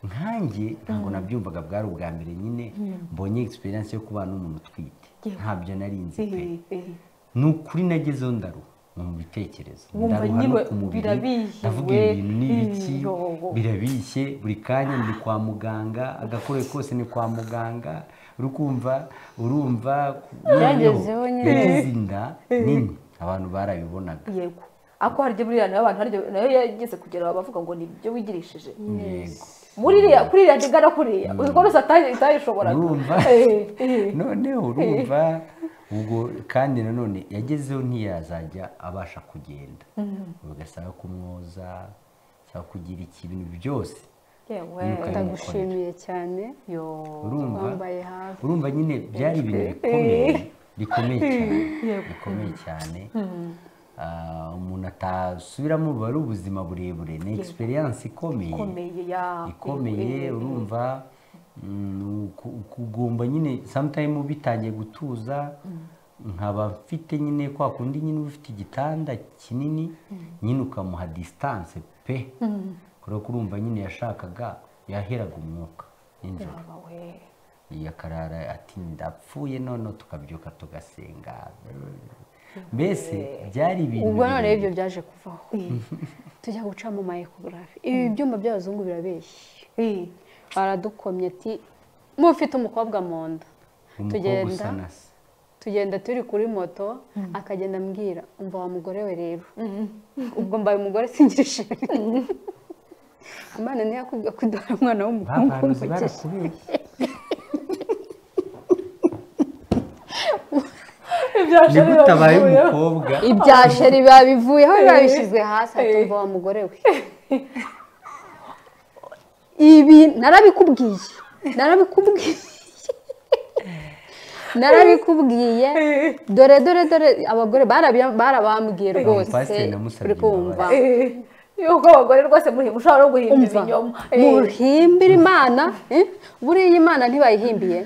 nkanjye ntabwo nabyumvaga bwari ubwa mbere nyine mbonye egisperiyanse yo kubana n'umuntu utwite ntabyo nari nzi pe Eh, eh. ni ukuri nagezeho ndaruha mu bitekerezo Wumva ndaruha no nyine ku mubiri birabihiwe, ndavuga ibintu n'ibiki iyo. birabishye buri kanya ni kwa muganga agakoresho kose ni kwa muganga urukumva urumva Byagezeho nyine. yagize inda nini abantu barabibonaga yego ako hari ibyo buriya nayo abantu hari ibyo- nayo yageze kugera aho bavuga ngo ni ibyo wigirishije yego muri iriya kuri iriya ndigana kuriya uzi ko rwose atayi- itayishoboraga urumva Eh, eh. noneho urumva ubwo kandi nanone yagezeho ntiyazajya abasha kugenda ugasaba kumwoza cyangwa kugira iki ibintu byose yewe Yiruka. ndagushimiye cyane yo urumva wambaye hafi urumva nyine byari ibintu bikomeye bikomeye cyane bikomeye cyane Ah, umuntu atasubiramo buba ari ubuzima burebure ni egisperiyanse ikomeye ikomeye ya ikomeye Eh, eh, urumva mm, ku- kugomba nyine sometime bitangiye gutuza nkaba mfite nyine kwa kundi nyine uba ufite igitanda kinini nyine ukamuha distance pe kubera ko urumva nyine yashakaga yaheraga umwuka nijoro baba we. yakarara ati ndapfuye none tukabyuka tugasenga mbese byari ibintu ubwo none birebire. ibyo byaje kuvaho tujya guca mu ma ekogarafi ibi byuma by'abazungu birabeshya Eh, baradukomye ati mufite umukobwa mu nda umukobwa tugenda usa na se tugenda turi kuri moto akagenda ambwira umva wa mugore we rero ubwo mbaye umugore singishije imana ntiyakubwira ko udahara umwana w'umuhungu babanuzi umugisha barakubeshya ibyasha nigute abaye biravuye. umukobwa ibya sheri biba bivuyeho biba bishyizwe hasi atumva wa mugore we ibi narabikubwiye narabikubwiye narabikubwiye dore dore dore abagore barabambwiye rwose Umupasiteri namusabye uri kumva Eh, yuko abagore rwose mushobora no guhimba umva ibinyoma muhimbira imana eh? buriya imana ntibayihimbiye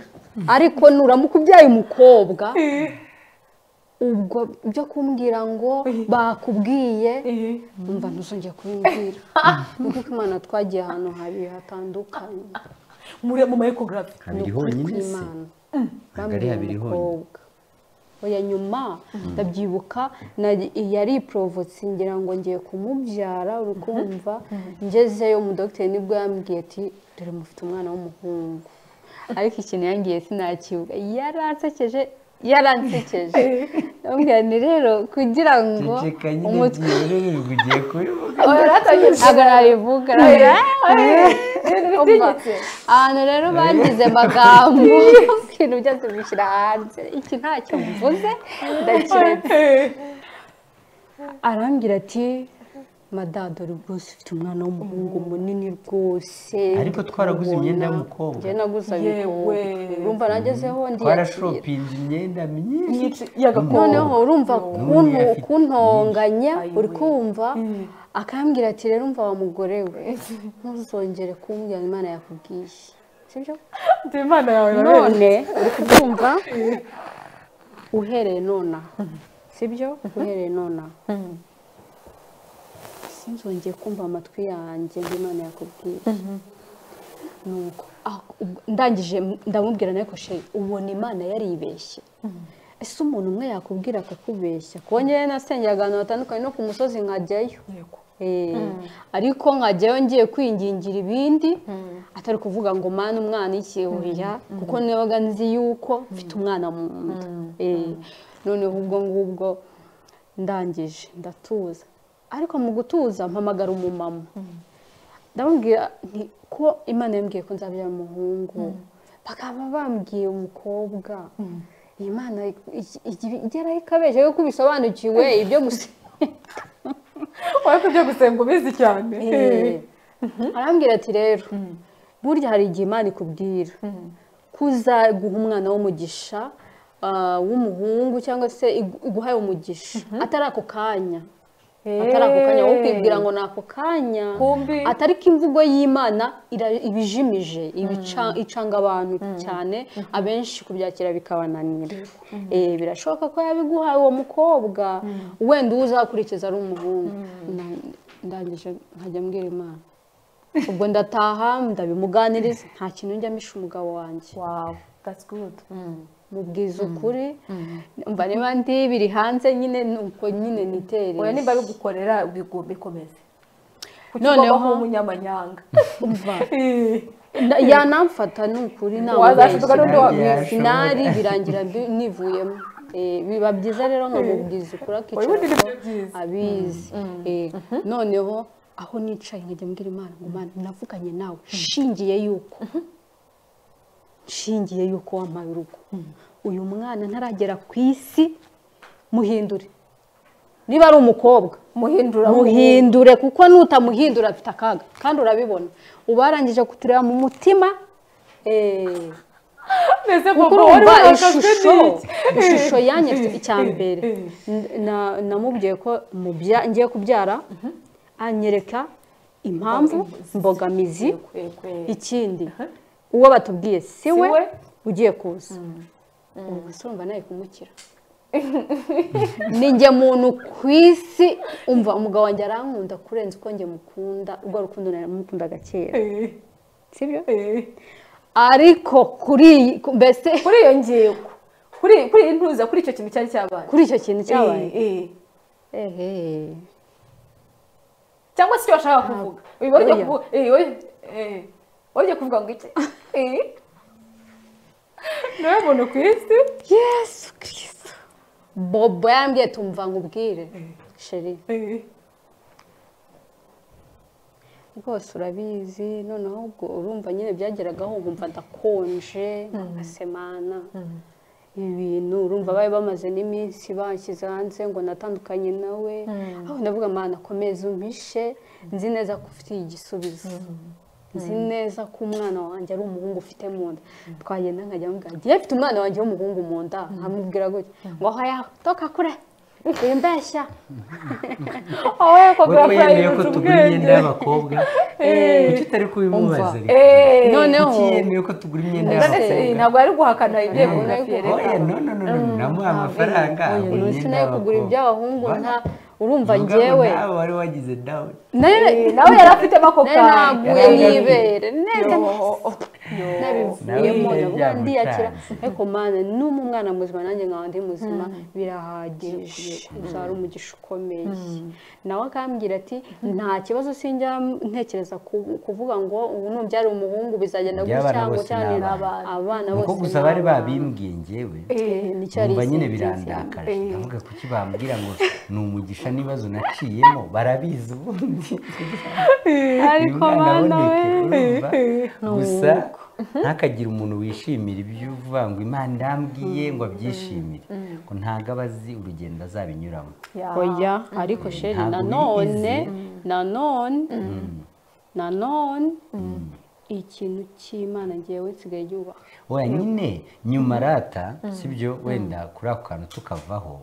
ariko nuramuka ubyaye umukobwa ubwo byo kumbwira ngo bakubwiye Eh. umva ntuzongeye kubimbwira ni uko imana twagiye ahantu habiri hatandukanye muri mu mayekogarafi habiri ukuri honyine se kw'imana ntabwo ari Bambwiye habiri honyine umukobwa oya nyuma ndabyibuka na- yari iporobotse ngira ngo ngiye kumubyara uri kumva ngezeyo umudogiteri nibwo yambwiye ati dore mufite umwana w'umuhungu ariko ikintu yambwiye sinakibuka yaransekeje yaransekeje ndamubwira nti rero kugira ngo ceceka nyine umutwe byoroherwa ugiye kubivuga agarabivuga ahantu rero bangize amagambo ibintu byose bishyira hanze iki ntacyo mvuze ndakiretse arambwira ati madadori rwose ufite umwana w'umuhungu munini rwose Ariko twaraguze imyenda y'umukobwa. njye naguze Yewe. abikobwa urumva nagezeho ndiyakira twarashopinze imyenda myinshi noneho urumva ukuntu N'umwe afite kuntonganya Ayiwe. uri kumva Mm. akambwira ati rero umva wa mugore we ntuzongere kumbwira imana yakubwiye sibyo imana yawe none uri kubyumva uhereye nona sibyo uhereye nona sinzongeye kumva amatwi yanjye ngo imana yakubwiye nuko ah, ubwo- ndangije ndamubwira ariko sheri ubona imana yaribeshye ese umuntu umwe yakubwira akakubeshya kongera nasengera ahantu hatandukanye no ku musozi nkajyayo Eh, ariko nkajyayo ngiye kwingingira ibindi atari kuvuga ngo mwana umwana iki oya kuko nibaga nzi yuko mfite umwana mu nda Eh, noneho ubwo ngubwo ndangije ndatuza ariko mu gutuza mpamagara umumama ndamubwira nti ko imana yambwiye ko nzabyara umuhungu bakaba bambwiye umukobwa iyi mana ig- ig- igeraho ikabeshya kuko bisobanukiwe ibyo gusa wari kujya gusenga ubizi cyane Eh. arambwira ati rero burya hari igihe imana ikubwira ko uzaguha umwana w'umugisha ah, w'umuhungu cyangwa se igu- iguhaye umugisha atari ako kanya atari ako kanya wowe ukibwira ngo ni ako kanya Kumbi. atari ko imvugo y'imana ira- ibijimije ibica- icanga abantu cyane abenshi kubyakira bikabananira Eh, birashoboka ko yabiguhaye uwo mukobwa wenda uwo uzakurikiza ari umuhungu Na- ndangije nkajya mbwira imana ubwo ndataha ndabimuganiriza nta kintu njya misha umugabo wanjye wow that's good mubwiza ukuri mba niba ndi biri hanze nyine nuko nyine nitereye oya nimba bigukorera bigomba ikomeze kuko Noneho- ubaho umunyamanyanga Na- yanamfata ni ukuri nta Wazashuka mubeshyi. n'undi wamwishe. sinari birangira mbi- nivuyemo Eh, biba byiza rero nkamubwiza ukuri Oya, ubundi nibyo akicara byiza. abizi Eh, noneho aho nicaye nkajya mbwira imana ngo mana navuganye nawe nshingiye yuko nshingiye yuko wampaye urugo uyu mwana ntaragera ku isi muhindure niba ari umukobwa muhindura muhindure kuko nutamuhindura afite akaga kandi urabibona uba warangije kutureba mu mutima eh, mbese kuko papa wari urumva wakaswe ishusho n'iki ishusho yanjye afite icya Eh, eh, mbere eh. N- na- namubwiye ko mubya- ngiye kubyara anyereka impamvu imbogamizi Yego, yego. ikindi uwo batubwiye si we we. ugiye kuza ubu se urumva nawe kumukira ni njye muntu ku isi umva umugabo wanjye arankunda kurenza uko njye mukunda urwo rukundo nari mukundaga kera Eh, sibyo eh. ariko kuri iyi ku- mbese kuri iyo ngingo kuri kuri iyi ntuza kuri icyo kintu cyari cyabaye kuri icyo kintu cyabaye Eh, eh. ehe cyangwa se icyo bashaka kuvuga Uba ugiye Oya. kuvuga eh, oya, eh, uba ugiye kuvuga ngo iki Eh. niwe muntu ku isi yesu kirisitu bobo yambwiye tumva ngo ubwire sheri Eh. rwose urabizi noneho ubwo urumva nyine byageragaho nkumva ndakonje nkasemana ibi bintu urumva bari bamaze n'iminsi banshyize hanze ngo natandukanye nawe aho ndavuga mana komeza umpishe nzi neza ko ufitiye igisubizo nzi neza ko umwana wanjye ari umuhungu ufite mu nda twagenda nkajya mubwira ngiye mfite umwana wanjye w'umuhungu mu nda nkamubwira gutya ngo aho yatoka kure indashya wowe wowe Kugura yemeye ko private tugura ubwenge. imyenda y'abakobwa kuki utari kubimubaza Umva. reka? eee noneho kuki yemeye ko tugura imyenda None y'abakobwa ntabwo ari guhakana ibyo Ntabwo umuntu ari afiyereka oya no no no no namuha amafaranga Oya, agura uyu imyenda sinari kugura iby'abahungu Ba- nta urumva Vuga ngo ngewe nawe wari wagize dawe Eh, nawe yari afitemo ako nari kanya naguye Yari afite- n'ibere neza Yo. nabivuyemo Nawe ndavuga byamucanze. ndiyakira ariko mwana n'umu mwana muzima nanjye nkaba ndi muzima birahagije uzaba umugisha ukomeye nawe akambwira ati nta kibazo sinjya ntekereza ku- kuvuga ngo ubu nubyara umuhungu bizagenda Iby'abana gutya ngo bose cyane ni abana. abana nuko bose gusa ni bari abana. babimbwiye ngewe Eh, nicyo ari numva nyine isinzi. birandakaje ndavuga kuki bambwira ngo ni umugisha n'ibibazo naciyemo barabizi ubundi ariko Umwana bana we aboneke, urumva? gusa ntakagire umuntu wishimira ibyo uvuga ngo imana irambwiye ngo abyishimire ngo ntabwo aba azi urugendo azabinyuramo Ya. oya ariko sheri Ntabwo nanone bigize. nanone nanone ikintu cy'imana ngewe nsigaye yubaha oya nyine nyuma rata sibyo wenda kuri ako kantu tukavaho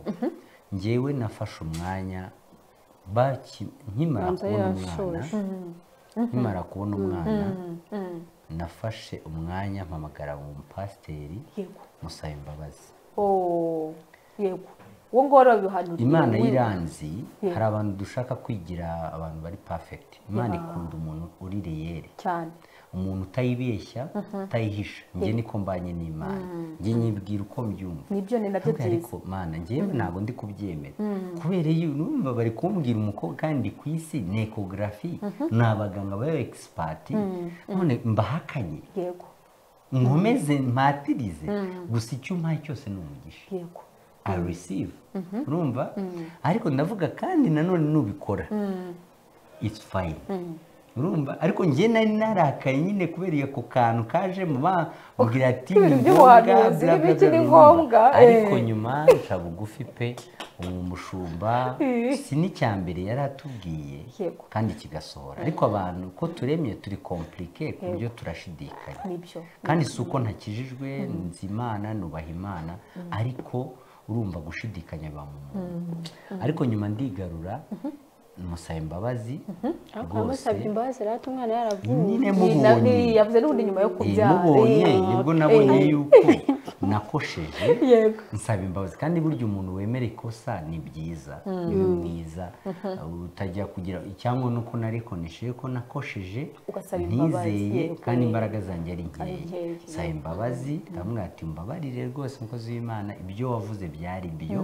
ngewe nafashe umwanya baki- nkimara Banza kubona umwana yashoje. nkimara kubona umwana nafashe umwanya mpamagara umupasiteri yego musaba imbabazi Oh, yego uwo nguwo rero bihanura imana y'iranzi hari abantu dushaka kwigira abantu bari perfect imana ikunda umuntu uri reyere cyane umuntu utayibeshya utayihisha njye niko mbanye n'imana njye nyibwira uko mbyumva nibyo ni nabyo Ntabwo byiza ariko mana njyewe ntabwo ndi kubyemera kubera iyo numva bari kumbwira umukobwa kandi ku isi ni ekogarafi ni abaganga baba egisipati none mbahakanye yego nkomeze mpatirize gusa icyo umpaye cyose ni umugisha yego I receive urumva ariko ndavuga kandi nanone nubikora it's fine urumva ariko njye nari narakaye nyine kubera ako kantu kaje mu bavugira ati Kubera ni iby'ubuhanuzi ngombwa, bla, bla, n'ibikiri bla, urumva. ngombwa, ariko eh. nyuma nca bugufi pe uwo mushumba Eh. si n'icyambere yari atubwiye Yego. kandi kigasohora ariko abantu ko turemye turi komplike ku buryo turashidikanya nibyo kandi si uko ntakijijwe nzi imana nubaha imana ariko urumva gushidikanya biba mu muntu ariko nyuma ndigarura musaba imbabazi rwose amusabye imbabazi rero umwana yaravuye nyine Ni na- mubonye ni- yavuze n'ubundi nyuma yo Eh, kubyara mubonye Eh, nibwo eh, nabonye yuko nakosheje yego nsaba imbabazi kandi burya umuntu wemera ikosa ni byiza ni mwiza utajya kugira cyangwa nuko narikonesheje ko nakosheje Ugasaba imbabazi, ntizeye yego. kandi imbaraga zanjye ari Ari nkeya nkeya. nsaba imbabazi ndamubwira ati mbabarire rwose umukozi w'imana ibyo wavuze byari byo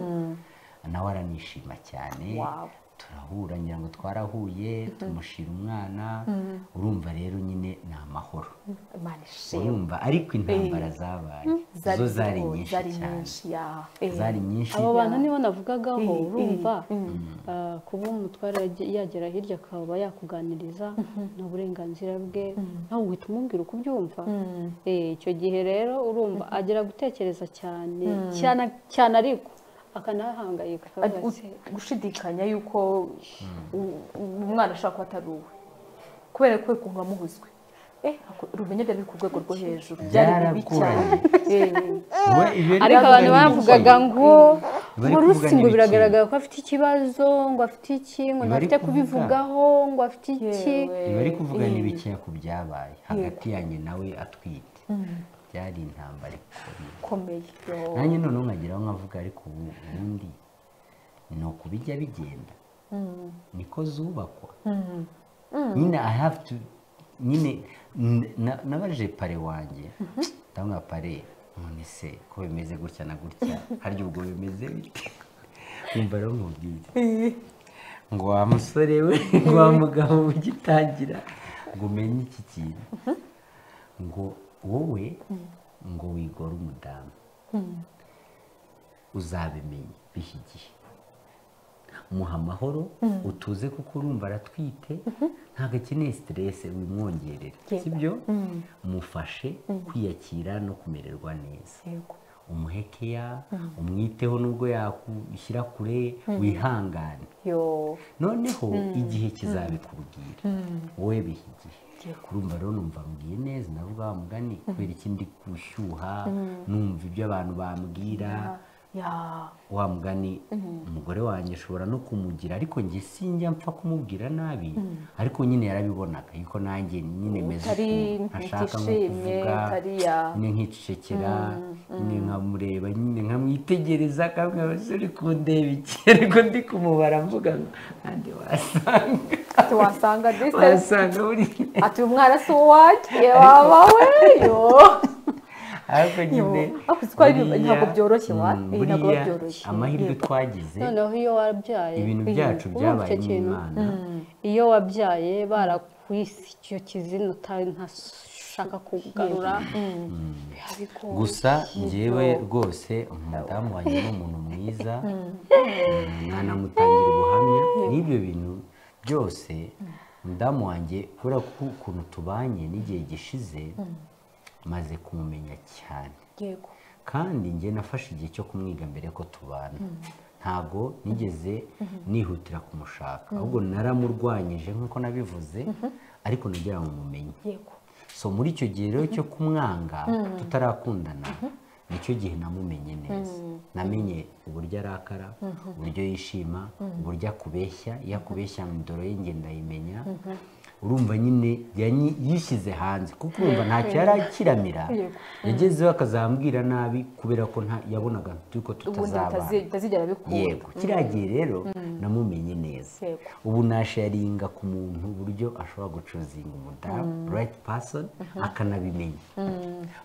nawe aranishima cyane Wow. turahura ngira ngo twarahuye tumushira umwana urumva rero nyine ni amahoro imana ishimwe urumva ariko intambara zabaye zo zari nyinshi zari cyane nyinshi ya Eh, zari nyinshi abo bantu nibo navugagaho Mm, urumva ah, kuba umutware yage- yagera hirya akaba yakuganiriza ni uburenganzira bwe ntabwo uhita umubwira uko ubyumva Eh, icyo gihe rero urumva agera gutekereza cyane cyane cyane ariko akanahangayika ari akavuga ati, gu- gushidikanya yuko u- umwana ashobora kuba atari uwe kubera ko ukuntu wamuhuzwe eh ako- ubumenyi byari biri ku rwego rwo hejuru byari bibi cyane Byaragoranye. Eh. We, ibyo yari kuvuga ariko abantu ni bavugaga ibiki? ngo Bari ngo kuvuga rusi ngo n'ibiki? biragaragara ko afite ikibazo ngo afite iki ngo Bari ntafite kuvuga. kubivugaho ngo afite iki Yewe. ibi ari kuvuga ni bikeya ku byabaye hagati yanjye nawe atwite byari intambara ikomeye ikomeye yo. nanjye noneho nkageraho nkavuga ariko ubu ubundi ni uku bijya bigenda niko zubakwa nyine i have to nyine n- na- nabaje pare wanjye ndabona pare none se ko bimeze gutya na gutya harya ubwo bimeze bite wumva rero nkubwiye Eh, ngo wa musore we ngo wa mugabo ugitangira ngo umenye iki kintu ngo wowe ngo wigore umudamu uzabimenya biha igihe muha amahoro utuze kuko urumva aratwite ntabwo akeneye siterese wimwongerera sibyo mufashe kwiyakira no kumererwa neza yego umuhe keya umwiteho nubwo yakushyira kure wihangane yo noneho igihe kizabikubwira wowe biha igihe urumva rero numva mbwiye neza ndavuga wa mugani kubera ikindi gushyuha numva ibyo abantu bambwira ya wa mugani umugore wanjye ashobora no kumugira ariko njye sinjya mpfa kumubwira nabi ariko nyine yarabibonaga yuko nanjye nyine meze utari ukuntu ntashaka nko utishimye kuvuga utari ya nyine nkicecekera nyine nkamureba nyine nkamwitegereza akambwira ati uri kundeba iki ariko ndi kumubara mvuga ngo nande wasanga ati wasanga distance wasanga buri ati uyu mwana si uwanjye waba we yo ariko nyine ariko uzi ko ari- buriya- ntabwo byoroshye wa Mm, iyi ntabwo biba buriya byoroshye amahirwe Yego. twagize noneho iyo wabyaye ibintu byacu urumva byabaye icyo kintu? n'imana iyo wabyaye barakwise icyo kizina utari ntashaka kugarura biba bigoye. gusa njyewe rwose umudamu wanjye ni umuntu mwiza mwanamutangira ubuhamya n'ibyo bintu byose umudamu wanjye kubera ko ukuntu tubanye n'igihe gishize maze kumumenya cyane yego kandi njye nafashe igihe cyo kumwiga mbere ko tubana ntago nigeze nihutira kumushaka ahubwo naramurwanyije nk'uko nabivuze ariko nagira ngo mumenye yego so muri icyo gihe rero cyo kumwanga tutarakundana nicyo gihe namumenye neza namenye uburyo arakara uburyo yishima uburyo akubeshya iyo akubeshya mu ndoro ye njye ndayimenya urumva nyine yanyi- yishyize hanze kuko urumva ntacyo yari akiramira Yego. yagezeho akazambwira nabi kubera ko nta- yabonaga yuko ubundi tutazabana bitazi- bitazigera bikunda yego kiriya gihe rero namumenye neza Yego. ubu nasharinga ku muntu uburyo ashobora gucuruzinga umudamu right person akanabimenya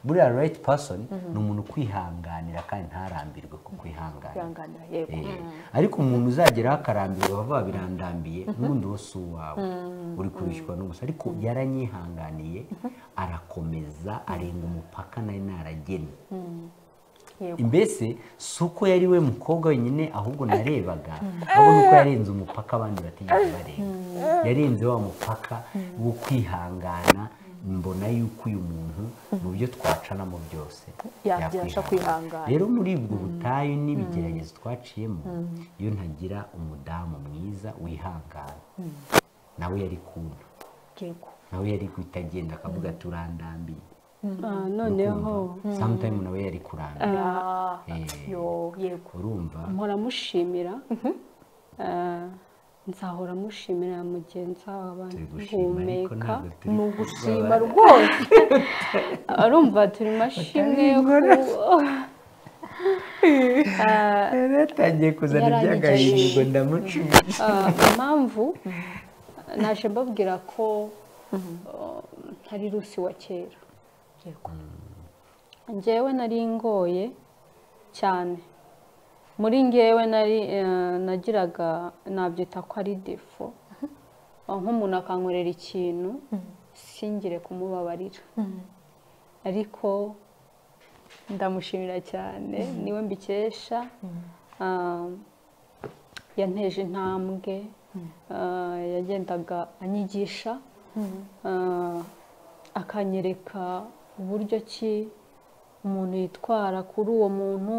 buriya right person ni umuntu ukwihanganira kandi ntarambirwe ku kwihangana kwihanganira yego Eh, ariko umuntu uzageraho akarambirwa bava birandambiye n'ubundi wowe si uwawe uri kubishywa n'ubusa ariko yaranyihanganiye arakomeza arenga umupaka nari naragennye yego mbese si uko yari we mukobwa wenyine ahubwo narebaga ahubwo nuko yarenze umupaka abandi batigeze barenga yarenze wa mupaka wo kwihangana mbona yuko uyu muntu mu byo twacanamo byose Yabasha kwihangana. rero muri ubwo butayu n'ibigeragezo twaciyemo iyo ntagira umudamu mwiza wihangana nawe yari kuna yego nawe yari guhita agenda akavuga ati urandambiye Ah, noneho Ukumva, sometime nawe yari kurandambiye Ah, Eh. yo yego urumva mpora mushimira Ah, nzahora mushimira mugenzi wabo turi gushima ariko guhumeka ntabwo turi ni ugushima kubabara. rwose arumva turi mashimwe yo ku- Ah, yari yatangiye kuzana Yari iby'agahinda ngo ayicaye. ndamucumita Ah, impamvu naje mbabwira ko ah, ntari rusi wa kera yego njyewe nari ngoye cyane muri ngewe nari eh, nagiraga nabyita ko ari defo Ah, nk'umuntu akankorera ikintu singire kumubabarira ariko ndamushimira cyane niwe mbikesha Ah, yanteje intambwe ah, yagendaga anyigisha ah, akanyereka uburyo ki umuntu yitwara kuri uwo muntu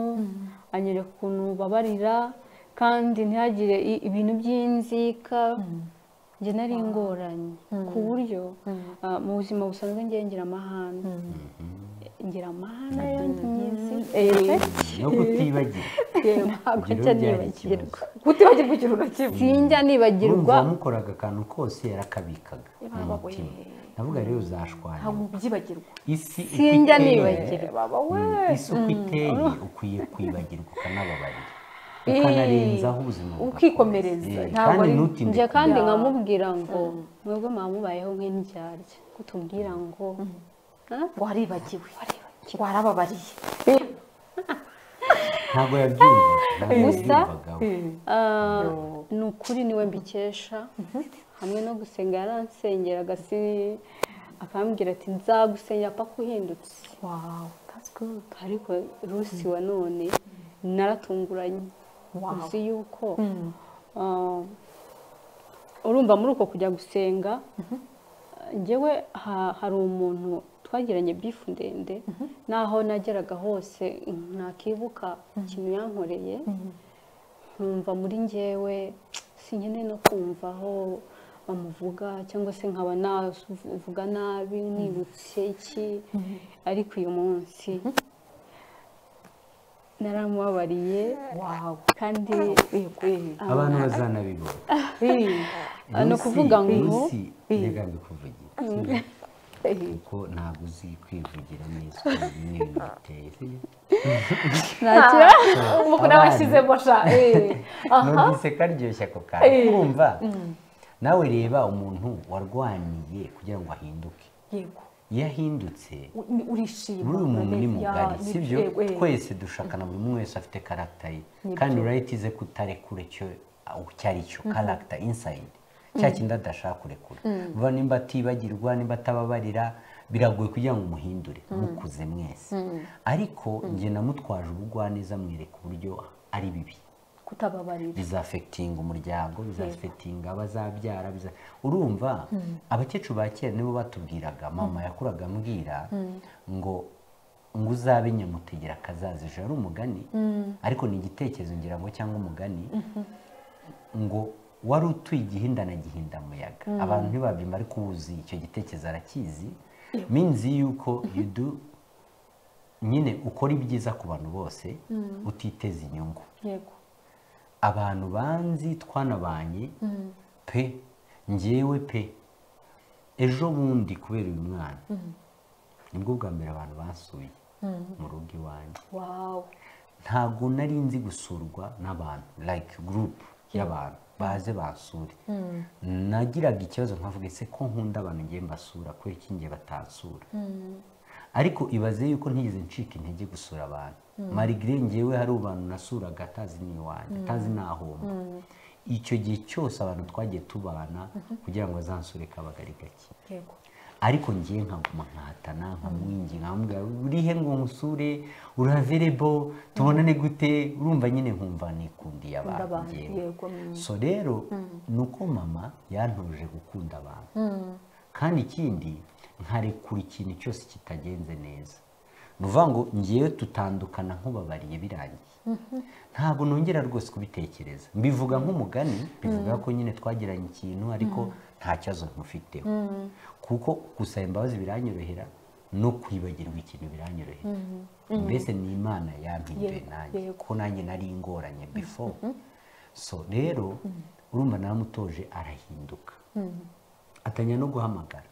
anyereka ukuntu babarira kandi ntihagire i- ibintu by'inzika njye nari ingoranye ku buryo ah, mu buzima busanzwe njye ngira amahane ngira amahane yanjye myizi no kutibagirwa ntabwo ibyo njya byari nibagirwa ikibazo kutibagirwa ikintu na kimwe sinjya urumva nibagirwa wamukuraga akantu kose yarakabikaga mu Baba we. mutima navuga rero uzashwanya ntabwo byibagirwa isi uko sinjya iteye, nibagirwa baba we isi uko iteye ukwiye kwibagirwa ukanababarira ukanarenzaho ubuzima bwawe. ukikomereza, Eh, ntabwo kandi ari- ntutinde njye kandi Ya. nkamubwira ngo mwebwe mwamubayeho nk'indyarya kutubwira ngo "Ah, waribagiwe warababariye ntabwo yabyumvaga ntabwo Gusa- yabyumvagaho Ah, Yo. ni ukuri niwe mbikesha hamwe no gusenga yaransengera agasi akambwira ati nzagusengera paka uhindutse wow that's good ariko rusi wa none naratunguranye Wow. uzi yuko ah, urumva muri uko kujya gusenga njyewe ha- hari umuntu twagiranye bifu ndende naho nageraga hose nakibuka ikintu yankoreye nkumva muri njyewe sinkeneye no kumva aho bamuvuga cyangwa se nkaba navuga nabi nibutse iki ariko uyu munsi naramubabariye wawe kandi abantu bazanabibona ni ukuvuga ngo rusi reka mbikuvugire kuko ntabwo uzi kwivugira neza ukuntu bimwe bintu biteye ntakira umukuru abashyizemo sha eh. aha numvise karyoshye ako kantu kumva nawe reba umuntu warwaniye kugira ngo ahinduke yego iyo ahindutse U- ni- urishima muri uyu muntu ni urabeshya, mugari ni- sibyo eh, eh. twese dushakana buri umwe wese afite karagita ye kandi urayitize ko utarekura icyo aho icyo ari cyo karagita insayidi cya kindi adashaka kurekura vuba nimba atibagirwa nimba atababarira biragoye kugira ngo umuhindure mukuze mwese ariko njye namutwaje ubugwaneza mwereka uburyo ari bibi kutababarira bizafekitinga umuryango bizafekitinga abazabyara biza- urumva abakecuru ba kera nibo batubwiraga mama yakuraga ambwira ngo ngo uzabe nyamutegera akazaza ejo ari umugani ariko ni igitekerezo ngira ngo cyangwa umugani ngo wari utuye igihinda na gihindamuyaga abantu ntibabyumva ariko uwuzi icyo gitekerezo arakizi minzi yuko you do nyine ukora ibyiza ku bantu bose utiteza inyungu yego abantu banzi twanabanye pe ngewe pe ejo bundi kubera uyu mwana nibwo bwa mbere abantu basuye mu rugo iwanjye wawe ntabwo nari nzi gusurwa n'abantu like group y'abantu baze bansure nagiraga ikibazo nkavuga ese ko nkunda abantu ngiye mbasura kubera iki ngiye batansura ariko ibaze yuko ntigeze ncika intege gusura abantu marigire ngewe hari abantu nasuraga atazi ni iwanjye atazi nahomba icyo gihe cyose abantu twagiye tubana kugira ngo azansure kabagari gake yego ariko ngiye nkaguma nkahatana nkamwingi nkamubwira urihe ngo nkusure uraverebo tubonane gute urumva nyine nkumva nikundiye Ukunda abantu abantu, njyewe. yego, mm. so rero ni uko mama yantoje gukunda abantu kandi ikindi nkarekura ikintu cyose kitagenze neza ni ukuvuga ngo ngewe tutandukana nk'ubabariye birangiye ntabwo nongera rwose kubitekereza mbivuga nk'umugani bivuga ko nyine twagiranye ikintu ariko nta kibazo nkufiteho kuko gusaba imbabazi biranyorohera no kwibagirwa ikintu biranyorohera mbese ni imana yampinduye Yego, nanjye yego. ko nanjye nari ingoranye before so rero urumva naramutoje arahinduka atanya no guhamagara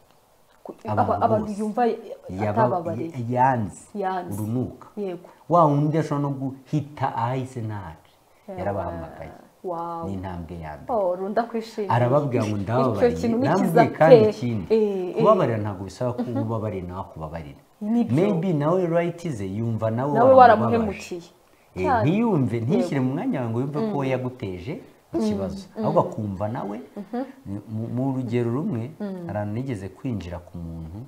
Ku- Abantu aba- abantu bose. yumva Yaba- atababarira yanze Yanze. urunuka yego wa wundi ashobora no guhita ahahise ntaje yarabahamagaye ni wawe intambwe ya mbere oh runda kwishimira arababwira ngo icyo ndababariye kintu nikiza namubwiye pe kandi ikindi kubabarira ntabwo bisaba ko uba ubabariye nawe akubabarira Nibyo. maybe nawe rayitize yumva nawe nawe waramubabaje. waramuhemukiye Eh, Cyane. ntiyumve ntishyire mu mwanya wawe ngo yumve ko we yaguteje ikibazo ahubwo akumva nawe mu- mu rugero rumwe ahantu nigeze kwinjira ku muntu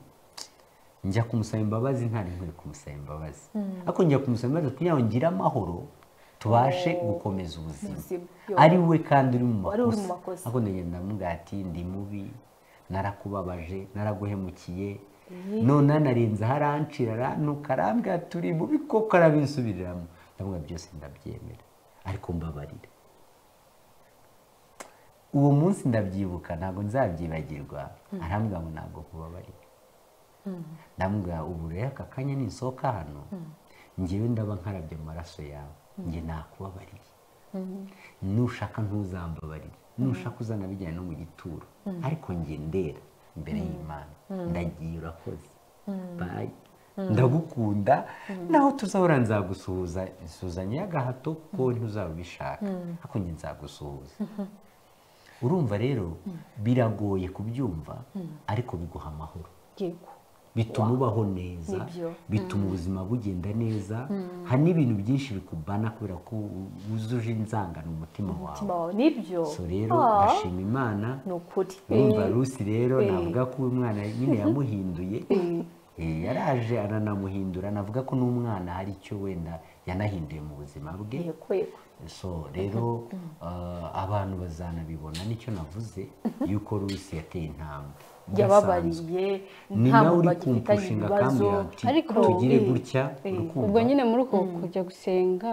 njya kumusaba imbabazi ntari nkwiye kumusaba imbabazi ariko njya kumusaba imbabazi kugira ngo ngire amahoro tubashe gukomeza ubuzima Ubuzima, yo. ari we kandi uri mu Wari uri mu makosa. makosa ariko ndagenda ndamubwira ati ndi mubi narakubabaje naraguhemukiye none narenze aho arancira arantuka arambwira ati uri mubi koko arabinsubiriramo ndamubwira byose ndabyemera ariko mbabarire uwo munsi ndabyibuka ntabwo nzabyibagirwa arambwira ngo ntabwo kubabarira ndamubwira ubu rero aka kanya ninsohoka hano ngewe ndaba nkarabye amaraso yawe njye nakubabariye nushaka ntuzambabarire nushaka uzana bijyanye no mu gituro ariko njye ndera imbere y'imana ndagiye urakoze bayi ndagukunda naho tuzahora nzagusuhuza isuhuzanye y'agahato ko ntuzaba ubishaka ariko njye nzagusuhuza urumva rero biragoye kubyumva ariko biguha amahoro yego bituma ubaho neza Nibyo. bituma ubuzima bugenda neza hari n'ibintu byinshi bikubana kubera ko wuzuje inzangano umutima wawe umutima wawe nibyo so rero Ah, ndashima imana ni ukuri urumva Eh, rusi rero eh. navuga ko uyu mwana nyine yamuhinduye Eh, yaraje aranamuhindura navuga ko n'umwana hari icyo wenda yanahinduye mu buzima bwe yego yego so rero uh, abantu bazanabibona nicyo navuze yuko rusi yateye intambwe Bidasanzwe. yababariye ni nta nawe uri mubagi ufitanye kumpushinga akambwira ati ariko tugire eh, gutya eh. ubwo urukundo nyine muri uko kujya gusenga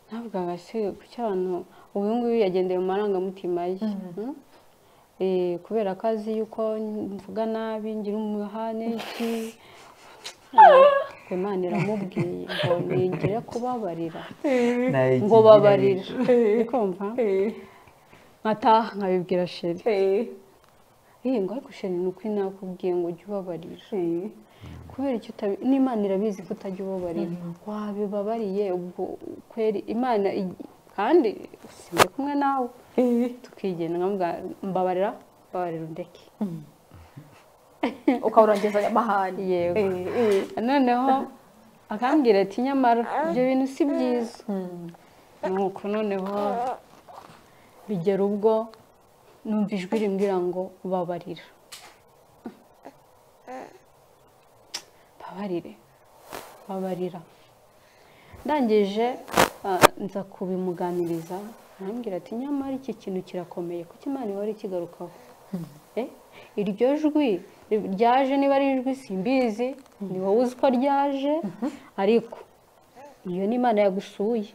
ntabwo se kuki abantu ubu ngubu yagendeye mu marangamutima ye Mm? Eh, kubera ko azi yuko mvuga nabi ngira umuhane iki imana iramubwiye ngo ningire kubabarira nawe ngo ikigirire. babarira ukumva nkataha nkabibwira sheri iyi ngo ariko sheri ni uko nakubwiye ngo ujye ubabarira kubera icyo utabi n'imana irabizi ko utajya ubabarira wabibabariye ubwo kweri imana ig- kandi sinjye kumwe nawe tukigenda nkamubwira mbabarira mbabarira undeke ukawurangiza aya mahane Yego. Eh, eh. noneho akambwira ati nyamara ibyo bintu si byiza nuko noneho bigera ubwo numva ijwi rimbwira ngo babarira babarire babarira ndangije ah, nza kubimuganiriza arambwira ati nyamara iki kintu kirakomeye kuko imana ihora ikigarukaho Eh, iryo jwi ryaje niba ari ijwi simbizi ni wowe uzi ko ryaje ariko iyo ni imana yagusuye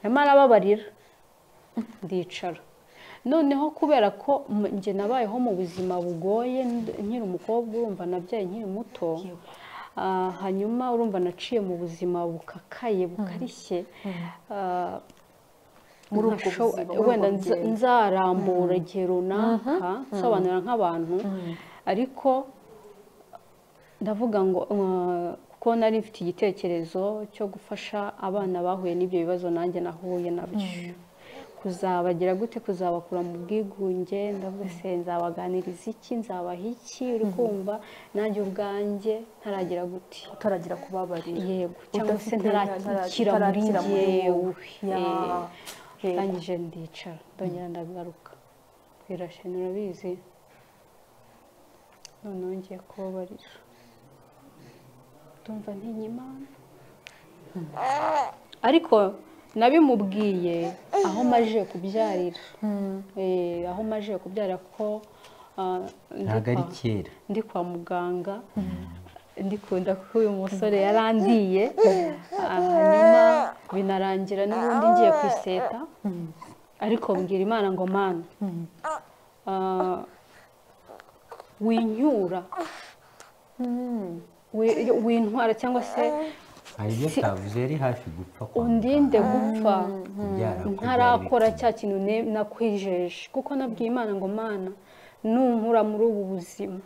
nyamara ababarira ndicara noneho kubera ko m- njye nabayeho mu buzima bugoye nd- nkiri umukobwa urumva nabyaye nkiri muto Ah, hanyuma urumva naciye mu buzima bukakaye bukarishye Ah, Muri ubwo ntasho- buzima, muri wenda ubwo nza- rugendo. nzarambura igihe runaka nsobanura nk'abantu ariko ndavuga ngo uh, kuko nari mfite igitekerezo cyo gufasha abana bahuye n'ibyo bibazo nanjye nahuye nabyo kuzabagira gute kuzabakura mu bwigunge ndavuga se nzabaganiriza iki nzabaha iki uri kumva nanjye ubwanjye ntaragira gute utaragira kubabarira yego cyangwa Udafite se ntarakira ntara- muri ntarakira muri njyewe wowe. Eh, Ya. Eh. ndangije ndicara ndongera ndagaruka birasheni urabizi noneho ngiye kubabarira ndumva ntinya imana ariko nabimubwiye aho maje kubyarira Eh, aho maje kubyarira ko ah, ndi ntabwo ari kwa- kera ndi kwa muganga ndikunda ko uyu musore yarandiye Ah, hanyuma binarangira n'ubundi ngiye ku iseta ariko mbwira imana ngo mana ah, winyura wi- wintwara cyangwa se hari ibyo atavuze yari hafi gupfa kwa undinde gupfa kubyara kubyara ntarakora ibiti. cya kintu ne- nakwijeje kuko nabwiye imana ngo mana nunkura muri ubu buzima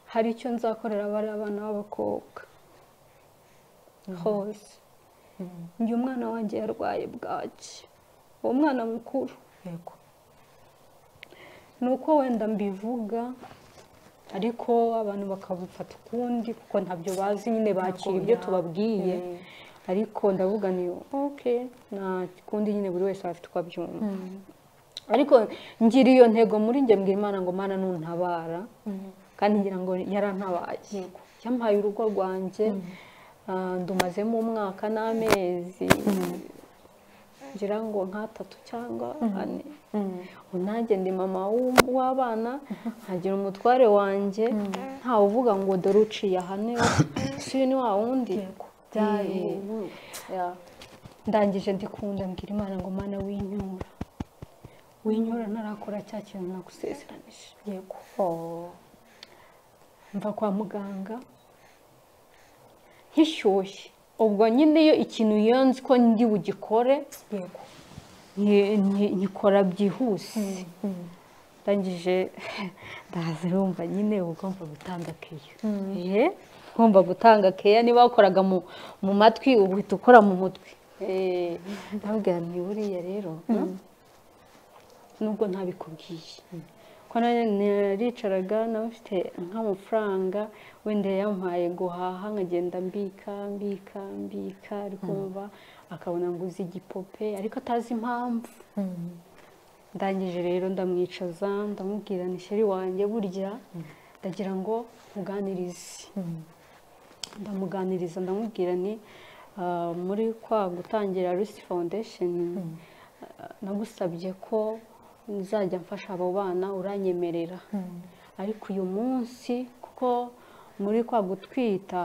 hari icyo nzakorera bariya bana b'abakobwa hose njye umwana wanjye yarwaye bwaki uwo mwana mukuru yego ni uko wenda mbivuga ariko abantu bakabifata ukundi kuko ntabyo bazi nyine bakira ibyo ya- tubabwiye Mm. ariko ndavuga ni oke nta kundi nyine buri wese aba afite uko abyumva ariko ngira iyo ntego muri njye mbwira imana ngo mana nuntabara kandi ngira ngo yarantabaye yampaye urugo rwanjye ah, ndumazemo umwaka n'amezi ngira ngo nk'atatu cyangwa ane ubu nanjye ndi mama w'um- w'abana nkagira umutware wanjye ntawe uvuga ngo dore uciye aha niwe si uyu ni wa wundi byaye Eh, ndangije ndikunda mbwira imana ngo mana winyura winyura ntarakora cya kintu nagusezeranije yego mva kwa muganga nkishyushye ubwo nyine iyo ikintu iyo nzi ko ndi bugikore yego nyi- nyi- nyikora byihuse ndangije ndaza wumva nyine uba ugomba gutanga keya Eh, ugomba gutanga keya niba wakoraga mu- mu matwi ubu uhita ukora mu mutwe Eh, ndabwira ni buriya rero no? nubwo ntabikubwiye ko nari- naricaraga nawe mfite nk'amafaranga wenda yampaye guhaha nkagenda mbika mbika mbika arikoba akabona ngo uzi igipupe ariko atazi impamvu ndangije rero ndamwicaza ndamubwira ni sheri wanjye burya ndagira ngo muganirize ndamuganiriza ndamubwira ni "Ah, muri kwa gutangira rusi foundation ah, nagusabye ko nzajya mfasha abo bana uranyemerera ariko uyu munsi kuko muri kwa gutwita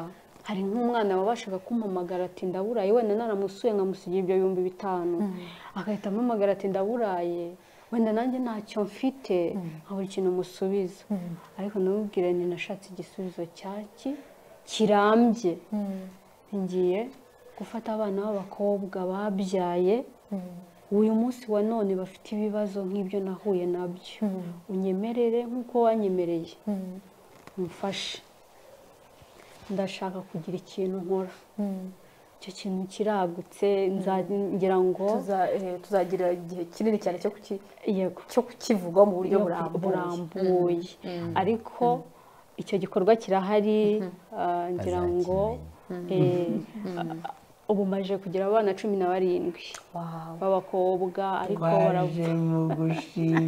hari nk'umwana wabashaga kumpamagara ati ndaburaye wenda naramusuye nkamusigira ibyo bihumbi bitanu agahita ampamagara ati ndaburaye wenda nanjye ntacyo mfite nkabura ikintu musubiza ariko namubwira nti nashatse igisubizo cyaki kirambye ngiye gufata abana b'abakobwa babyaye uyu munsi wa none bafite ibibazo nk'ibyo nahuye nabyo unyemerere nk'uko wanyemereye umfashe ndashaka kugira ikintu nkora icyo kintu kiragutse nza- ngira ngo Tuza- eh, tuzagira igihe kinini cyane cyo kuki- yego cyo kukivugaho mu buryo buryo burambuye burambuye ariko icyo gikorwa kirahari ah, ngira ngo eh, ah, ubu maje kugira abana cumi na barindwi Wow. b'abakobwa ariko baravuga twaje mu gushima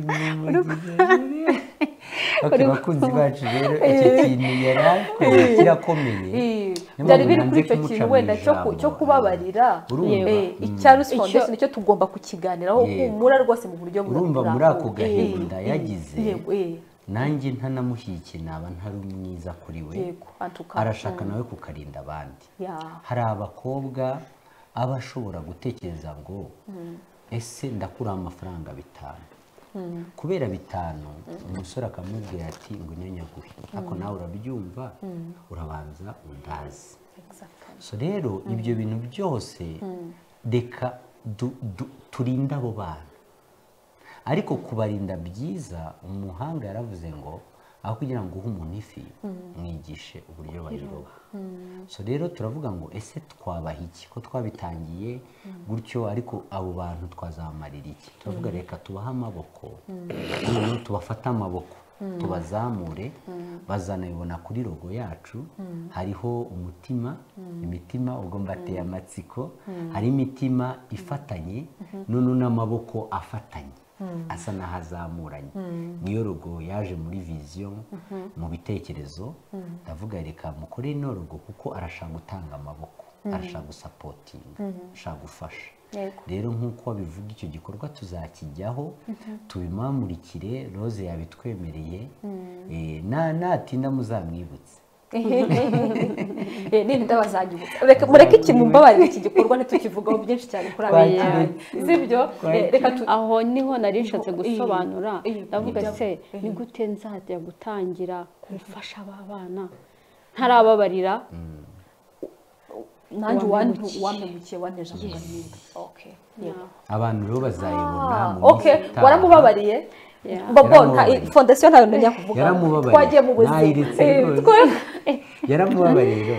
okay, bakunzi bacu rero icyo kintu yari akoze kirakomeye Eh, Niyo byari mpamvu biri nanze kuri icyo kumuca kintu mu wenda cyo ku- ijambo. cyo kubabarira Urumva? Eh, Mm. icya rusipondesi Icyo- nicyo tugomba kukiganiraho Yego. humura rwose mu buryo urumva muri ako burambuye. gahinda Eh, yagize yego eh, nanjye ntanamuhikiye naba ntari mwiza kuri we yego antuka arashaka nawe kukarinda abandi ya hari abakobwa aba ashobora gutekereza ngo ese ndakura amafaranga bitanu kubera bitanu umusore akamubwira ati ngo nyanyaguhe ako nawe urabyumva urabanza undazi exactly. so rero ibyo bintu byose reka du- du- turinde abo bana ariko kubarinda byiza umuhanga yaravuze ngo aho kugira ngo uhe umuntu ifi mwigishe uburyo bayiroba so rero turavuga ngo ese twabaha iki ko twabitangiye gutyo ariko abo bantu twazamarira iki turavuga reka tubahe amaboko noneho tubafate amaboko tubazamure bazanabibona kuri rogo yacu hariho umutima imitima ubwo mbateye amatsiko hari imitima ifatanye noneho n'amaboko afatanye asa n'aho azamuranye niyo rogo yaje muri viziyo mu bitekerezo ndavuga reka mukore ino rogo kuko arashaka gutanga amaboko arashaka gusapotinga arashaka gufasha Yego. rero nk'uko babivuga icyo gikorwa tuzakijyaho tubimamurikire rose yabitwemereye Eh, na- natinda muzamwibutse Eh, nini ndabazanyibutsa reka mureke ikintu mbabarira iki gikorwa ntitukivugaho byinshi cyane kuri aba Kwakira- bantu sibyo Eh, reka tu aho niho nari nshatse gusobanura Iyo- iyo- ndavuga iyo- se ni gute nzajya gutangira gufasha aba bana ntarababarira nanjye wampemukiye. wampemukiye wanteje amagambo okay yego abantu rero bazayibona mu minsi okay itaha. waramubabariye Yeah. bobo nta Yaramubabariye. fondasiyo ntayo ntajya kuvuga Yaramubabariye. twagiye mu buzima Nayiritse Eh, rwose. twe- yaramubabariye rero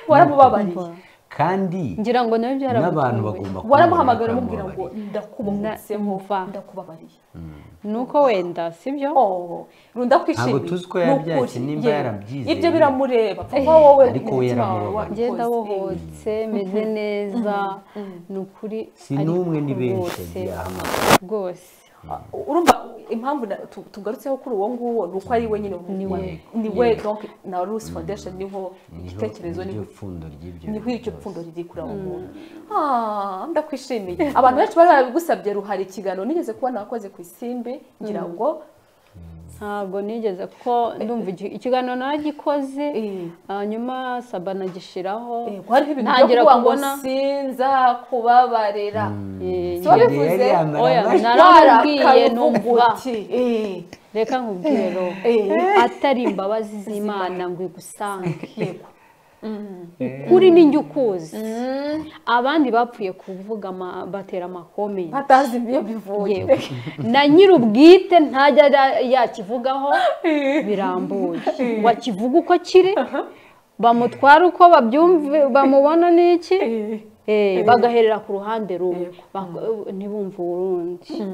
waramubabariye kandi ngira ngo nawe n'abantu byaramutunguye bagomba waramuhamagara kumenya ko umubwira ngo baramubabariye. ndakubumutse Mva. ndakubabariye ni uko wenda sibyo Oh, runda kwishimira Ntabwo tuzi ko Ni yabyakira, ukuri. nimba Yewe. yarabyizeye. ibyo biramureba kuko wowe Ariko we umutima wawe yaramubabariye. wabikoze. ngenda bohotse meze neza ni ukuri si n'umwe ni ariko benshi rwose yagiye ahamagara rwose urumva impamvu na- tu- tugarutseho kuri uwo nguwo ni uko ari we nyine ni we ni we donc na Rose Foundation niho igitekerezo niho niho pfundo ry'ibyo niho bintu iryo byose. pfundo riri kuri abo bantu Ah, ndakwishimiye abantu benshi bari barabigusabye ruhari ikiganiro nigeze kubona wakoze ku isimbi ngira ngo ntabwo nigeze ko ndumva iki- ikiganiro naragikoze Eh. hanyuma saba nagishyiraho eh, ko hariho ibintu byo ntangira kuvuga ngo kubona sinza kubabarira Eh, si wabivuze Yari yamara oya, amashyi. naramubwiye numva uti eh, reka nkubwire rero Eh. atari imbabazi z'imana ngo igusange yego kuri ninjye ukuzi abandi bapfuye kuvuga ama- batera amakome batazi ibiyo bivuye yewe na nyir'ubwite ntajya ara- yakivugaho birambuye ngo akivuge uko kiri bamutwara uko babyumve bamubona n'iki Eh, bagaherera ku ruhande rumwe Bak- ntibumve urundi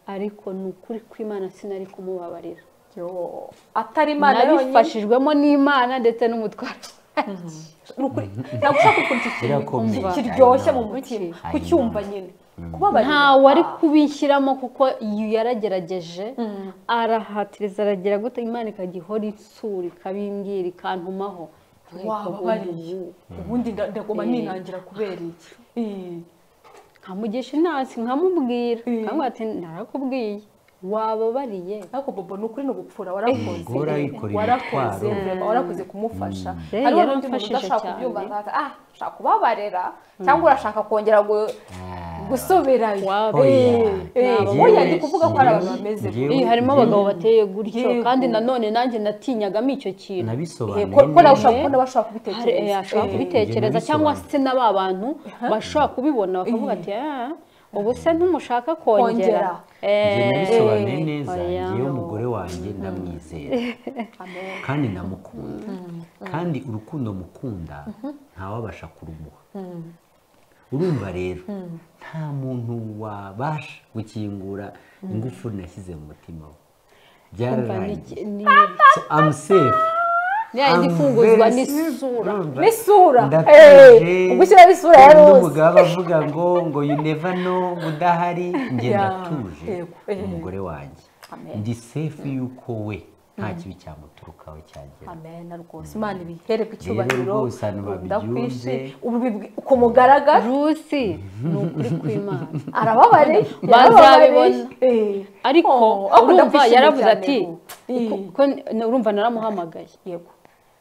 ariko ni ukuri kw'imana sinari kumubabarira Yo, atari imana yonyine nabifashijwemo n'imana ndetse n'umutwaro Ni ukuri. ntabwo ushaka gukora iki kintu Kirakomeye. kiryoshye mu I know. mutima I know. kucyumva nyine kubabarira nta wari kubishyiramo kuko iyo yaragerageje arahatiriza aragira gute imana ikajya ihora itsura ikabimbwira ikantumaho wababariye ubundi nda- ndagomba ninangira kubera iki Eh, nkamugisha inasi nkamubwira Mm. nkamubwira ati narakubwiye wababariye ariko bobo ni ukuri ni ugupfura warakoze Guhora wikorera warakoze imitwaro. vraiment, warakoze kumufasha Eh, hariho n'undi muntu yaramfashije udashaka cyane. kubyumva akavuga, ah ushaka kubabarira cyangwa urashaka kongera ngo Ah, gusubirayo Oya. wowe yari kuvuga ko ari abantu bameze Njyewe- Eh, harimo njyewe- abagabo bateye gutyo Yego. kandi nanone nanjye natiyagamo icyo kintu nabisobanuye ko ko nawe ushobora neza. kubona bashobora Hari- eh, kubitekereza ashobora Eh, kubitekereza njye cyangwa nabisobanuye. se na ba bantu bashobora kubibona bakavuga ati "Ah, ubu se ntumushaka Kongera. kongera njye Eh, nabisobanuye eh, neza oya. njyewe umugore wanjye ndamwizera amen. kandi ndamukunda kandi urukundo mukunda ntawabasha kurumuha urumva rero nta muntu wabasha gukingura ingufu nashyize mu mutima we Umva, ni- byararangiye ni- So I'm safe. ni yayindi I'm ifunguzwa very safe. n'isura Urumva? n'isura Ndatuje. Eh, ugushyiraho isura ya Hari rose n'umugabo avuga ngo ngo you never know ngo udahari njye Yeah. ndatuje Yego. Eh. umugore wanjye Amen. ndi safe yuko we nta kibi cyamuturukaho cyagera amena rwose imana ibihereko icyubahiro rwose abantu babyumve. ubu bibwi- ku mugaragara rusi ni ukuri kw'imana arababariye Bazabibona. Eh. ariko Oh, ako urumva ndabishimye yaravuze cyane ati ubu. Eh. ko- ko n- urumva naramuhamagaye yego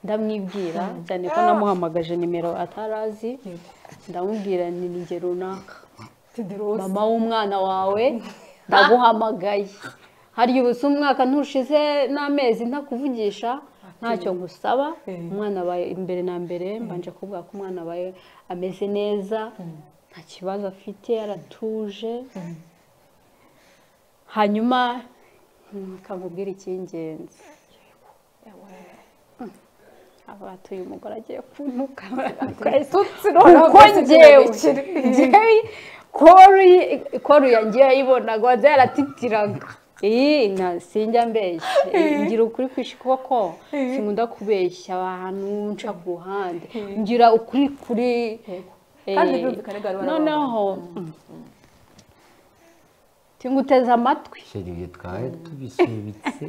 ndamwibwira cyane ko namuhamagaje nimero atarazi yego ndamubwira ni ninjye runaka tidi rose mama w'umwana wawe ndaguhamagaye hari igihe usa umwaka ntushize n'amezi ntakuvugisha ntacyo ngusaba Eh. umwana abaye imbere na mbere mbanje kuvuga ko umwana abaye ameze neza nta kibazo afite aratuje hanyuma kamubwira icy'ingenzi aba atuye umugore agiye kuntuka tutsi noneho kuko rwose njyewe ntibikiri. njyewe kori kori yanjye yayibonaga wanze yaratitiraga iyi nta sinjya mbeshya ngira ukuri kwishi koko sinkunda kubeshya abantu nca ku ruhande ngira ukuri kuri Eh, Kandi birumvikana ko ari abantu noneho tinguteze amatwi sheri ibyo twari tubisubitse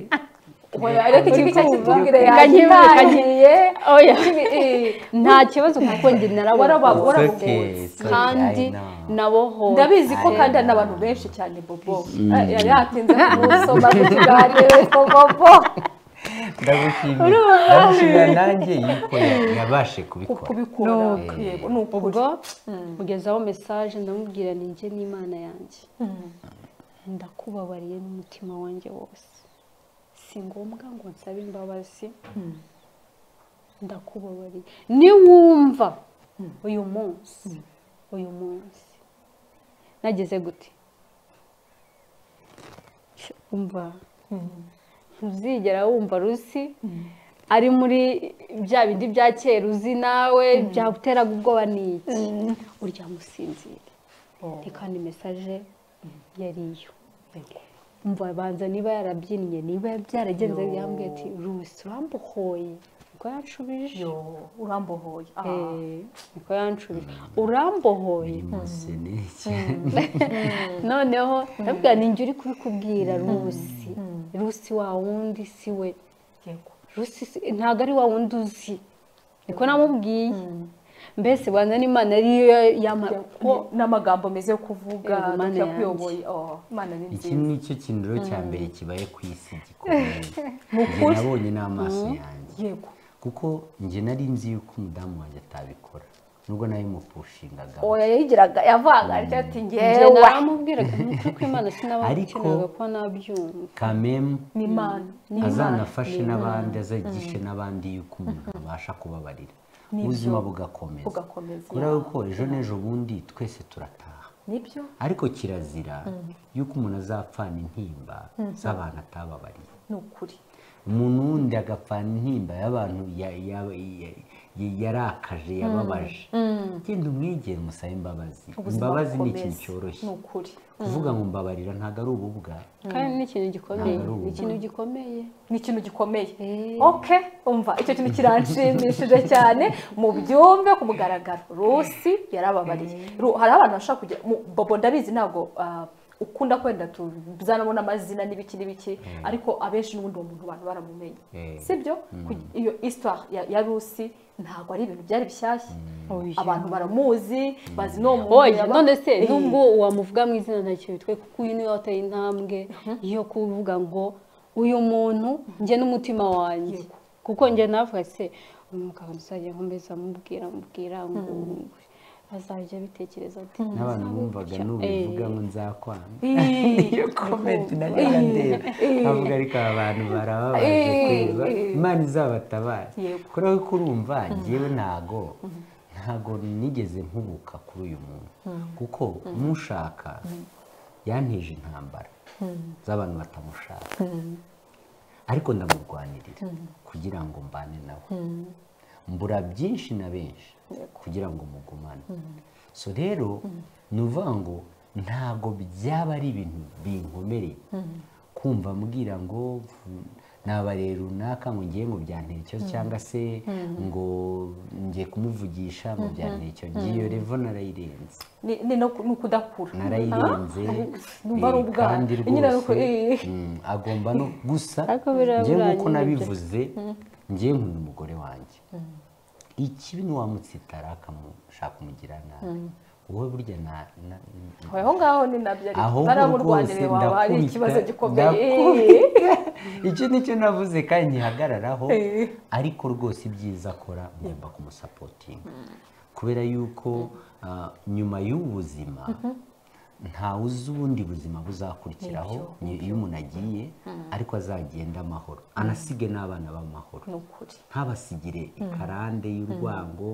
Oya, ariko ikintu cyo kitubwire Reka yagiye nkibuka, ntagiye oya Ibi- eh, nta kibazo kuko njye Waraba- narabona warabugutse. It's okay, kandi I know. nabohowe ndabizi ko kandi hari n'abantu benshi cyane bobo Eh, yari yatinze kumusoma ku kiganiro ko bobo ndagushimira ndagushimira nanjye yuko yabashe kubikora kubikura Nuko. yego ni ukuri ubwo mugezaho mesaje ndamubwira ni njye n'imana yanjye ndakubabariye n'umutima wanjye wose si ngombwa ngo nsabe imbabazi ndakubabariye niwumva uyu munsi uyu munsi nageze gute umva ntuzigera wumva rusi ari muri bya bindi bya kera uzi nawe byaguteraga ubwoba ni iki uryama usinzire ni kandi mesaje yari iyo umva banza niba yarabyinnye niba byaragenze Yo. yambwiye ati rusi urambuhoye ubwo yanshubije yo urambohoye aha. Eh, niko yanshubije urambohoye Imuse neza. noneho ndabwira ni njye uri kubikubwira rusi rusi wa wundi si we yego rusi si- ntabwo ari wa wundi uzi niko namubwiye mbese banza n'imana ariyo yama ko Ko n'amagambo meze yo kuvuga Yego, Mana yanjye. kuyoboye imana ni iki nziza ni cyo kintu rero cya mbere kibaye ku isi gikomeye njye nabonye n'amaso yanjye yego kuko njye nari nzi yuko umudamu wanjye atabikora nubwo nawe mupushingaga oya yayigiraga yavanga ariko ati njye ngewe naramubwiraga ni ukuri kw'imana sinabakinaga Ariko- ko nabyumva kamemu ni imana ni imana azanafashe n'abandi azagishe n'abandi yuko umuntu abasha kubabarira Nibyo. ubuzima bugakomeza bugakomeza kubera yuko ejo n'ejo bundi twese turataha nibyo ariko kirazira yuko umuntu azapfana intimba z'abantu atababariye ni ukuri umuntu wundi agapfana intimba y'abantu ya- ya- ya- ya- yarakaje yababaje genda umwegere musabe imbabazi ubuzima imbabazi ni ikintu bukomeza. cyoroshye ni ukuri kuvuga ngo mbabarira ntabwo ari ububwa kandi ni ikintu gikomeye Ntabwo ari ubu. ni ikintu gikomeye ni ikintu gikomeye Eh. oke umva icyo kintu kiranshimishije cyane mu byumve ku mugaragaro rusi yarababariye Ru- hari abantu bashaka kujya mu- bobo ndabizi ntabwo ah, ukunda kwenda tuzanamo n'amazina n'ibiki n'ibiki ariko abenshi n'ubundi uwo muntu abantu baramumenye Eh. sibyo Ku- iyo histoire ya, ya rusi ntabwo ari ibintu byari bishyashya Oya. abantu baramuzi bazi n'uwo muntu oya yaba- none se Eh. nubwo wamuvuga mu izina ntacyo bitwe kuko uyu niwe wateye intambwe yo kuvuga ngo uyu muntu njye n'umutima wanjye Yego. kuko njye navuga se uyu mugabo nzajya nkomeza amubwira amubwira ngo azajya abitekereza ati n'abantu "Nzabe bumvaga gutya." nubivuga Eh, ngo nzakwana Ih, iyo komenti nayo irandeba ntabwo ariko aba bantu barababaje Eh, kureba eh. imana izabatabara Yego. kuriya ko urumva ngewe ntago ntago nigeze nkubuka kuri uyu muntu kuko mushaka yanteje intambara z'abantu batamushaka ariko ndamurwanirira kugira ngo mbane nawe mbura byinshi na benshi kugira ngo mugumane so rero ni ukuvuga ngo ntabwo byaba ari ibintu binkomereye kumva mbwira ngo nabare runaka ngo ngiye ngo byanteye icyo cyangwa se ngo ngiye kumuvugisha ngo byanteye icyo ngiyo revo narayirenze ni ni no ku- ni ukudakura narayirenze Numva ari eh, ubwana. kandi Nyine ari uko, rwose eh. mm, agomba no gusa Ariko biriya njye nk'uko birangiye nabivuze njye nkunda umugore wanjye ikibi ntiwamutsitara akamushaka umugira nabi wowe burya na- na- Aho- aho ngaho ni nabyo aho ariko ngo rwose baramurwanire waba hari ndakubita, ikibazo gikomeye ndakubita. icyo ni cyo navuze kandi ngihagararaho Eh. ariko rwose ibyiza akora ngomba kumusapotinga kubera yuko ah, nyuma y'ubu buzima ntawe uzi ubundi buzima buzakurikiraho ni- iyo umuntu agiye ariko azagenda amahoro anasige n'abana b'amahoro ni ukuri ntabasigire ikarande y'urwango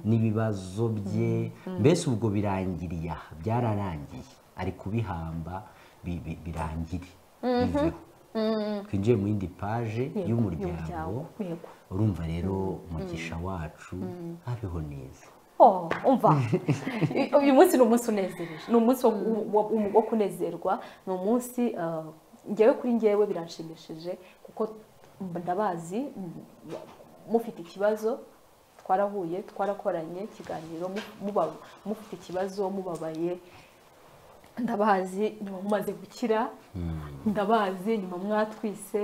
n'ibibazo bye mbese ubwo birangiriye aha byararangiye ari kubihamba bi- bi- birangire biveho twinjiye mu yindi paje y'umuryango y'umuryango, yego. urumva rero umugisha wacu abeho neza Oh, umva I- uyu munsi ni umunsi unezereje ni umunsi wo- wo wo- wo kunezerwa ni umunsi ah, ngewe kuri ngewe biranshimishije kuko ndabazi m- mufite ikibazo twarahuye twarakoranye ikiganiro mu- muba- mufite ikibazo mubabaye ndabazi nyuma mumaze gukira ndabazi nyuma mwatwise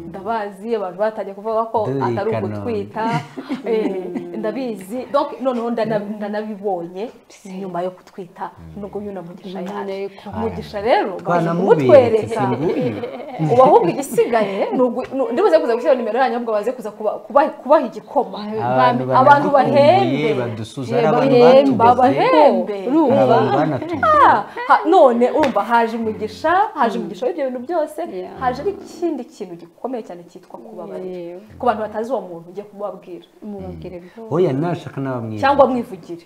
ndabazi abantu batangiye kuvuga ko Dore atari Kanombe. ugutwita eh, ndabizi donc noneho ndana- ndanabibonye nyuma yo kutwita nubwo uyu na mugisha yaje Ariko. mugisha rero bamaze twanamubetse kumutwereka nguyu ubu ahubwo igisigaye ni ugu- ni- ndibuze kuza gushyira nimero yanyu ahubwo baze kuza kuba- kuba- kubaha igikoma abantu abantu banadukumbuye bahembe. badusuza Ye, hari abantu bahembe, batuguze bahembe. hari abantu urumva banatuguze Ha- none urumva haje umugisha haje umugisha w'ibyo bintu byose Yeah. haje n'ikindi kintu gikomeye cyane cyitwa kubabarira Yeah. ku bantu batazi uwo muntu ugiye kumubabwira mubabwire rwose oya nashaka n'abamwiza cyangwa mwivugire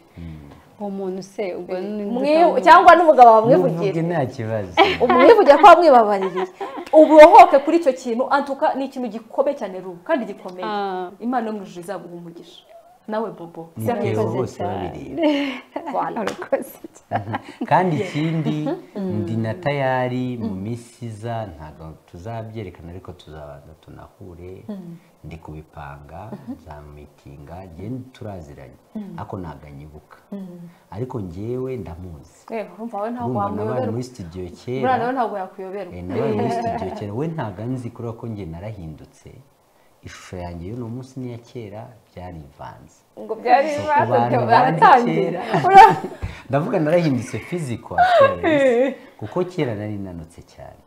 uwo muntu se ubwo ni Mwi- cyangwa n'umugabo muvuge wamwivugire nta kibazo umwivugire ko wamwibabaririye uburohoke kuri icyo kintu antuka ni ikintu gikomeye cyane rubu kandi gikomeye Ah. imana yo mu ijuru izaguha umugisha nawe bobo nitewe Murakoze bose cyane. babireba Voilà. urakoze kandi ikindi ndi na tayari mu minsi iza ntabwo tuzabyerekana ariko tuzabanza tunahure ndi kubipanga za mitinga ngende turaziranye ariko ntabwo anyibuka ariko ngewe ndamuzi Eh, urumva we ntabwo urumva nabaye wamuyoberwa muri studio kera buriya nawe ntabwo yakuyoberwa Eh, nabaye muri studio kera we ntabwo anzi kubera ko njye narahindutse ishusho yanjye y'uno munsi n'iya kera byarivanze ngo byari So, ku ibibazo bantu byo bandi baratangira kera ndavuga narahindutse fiziko kuko kera nari nanutse cyane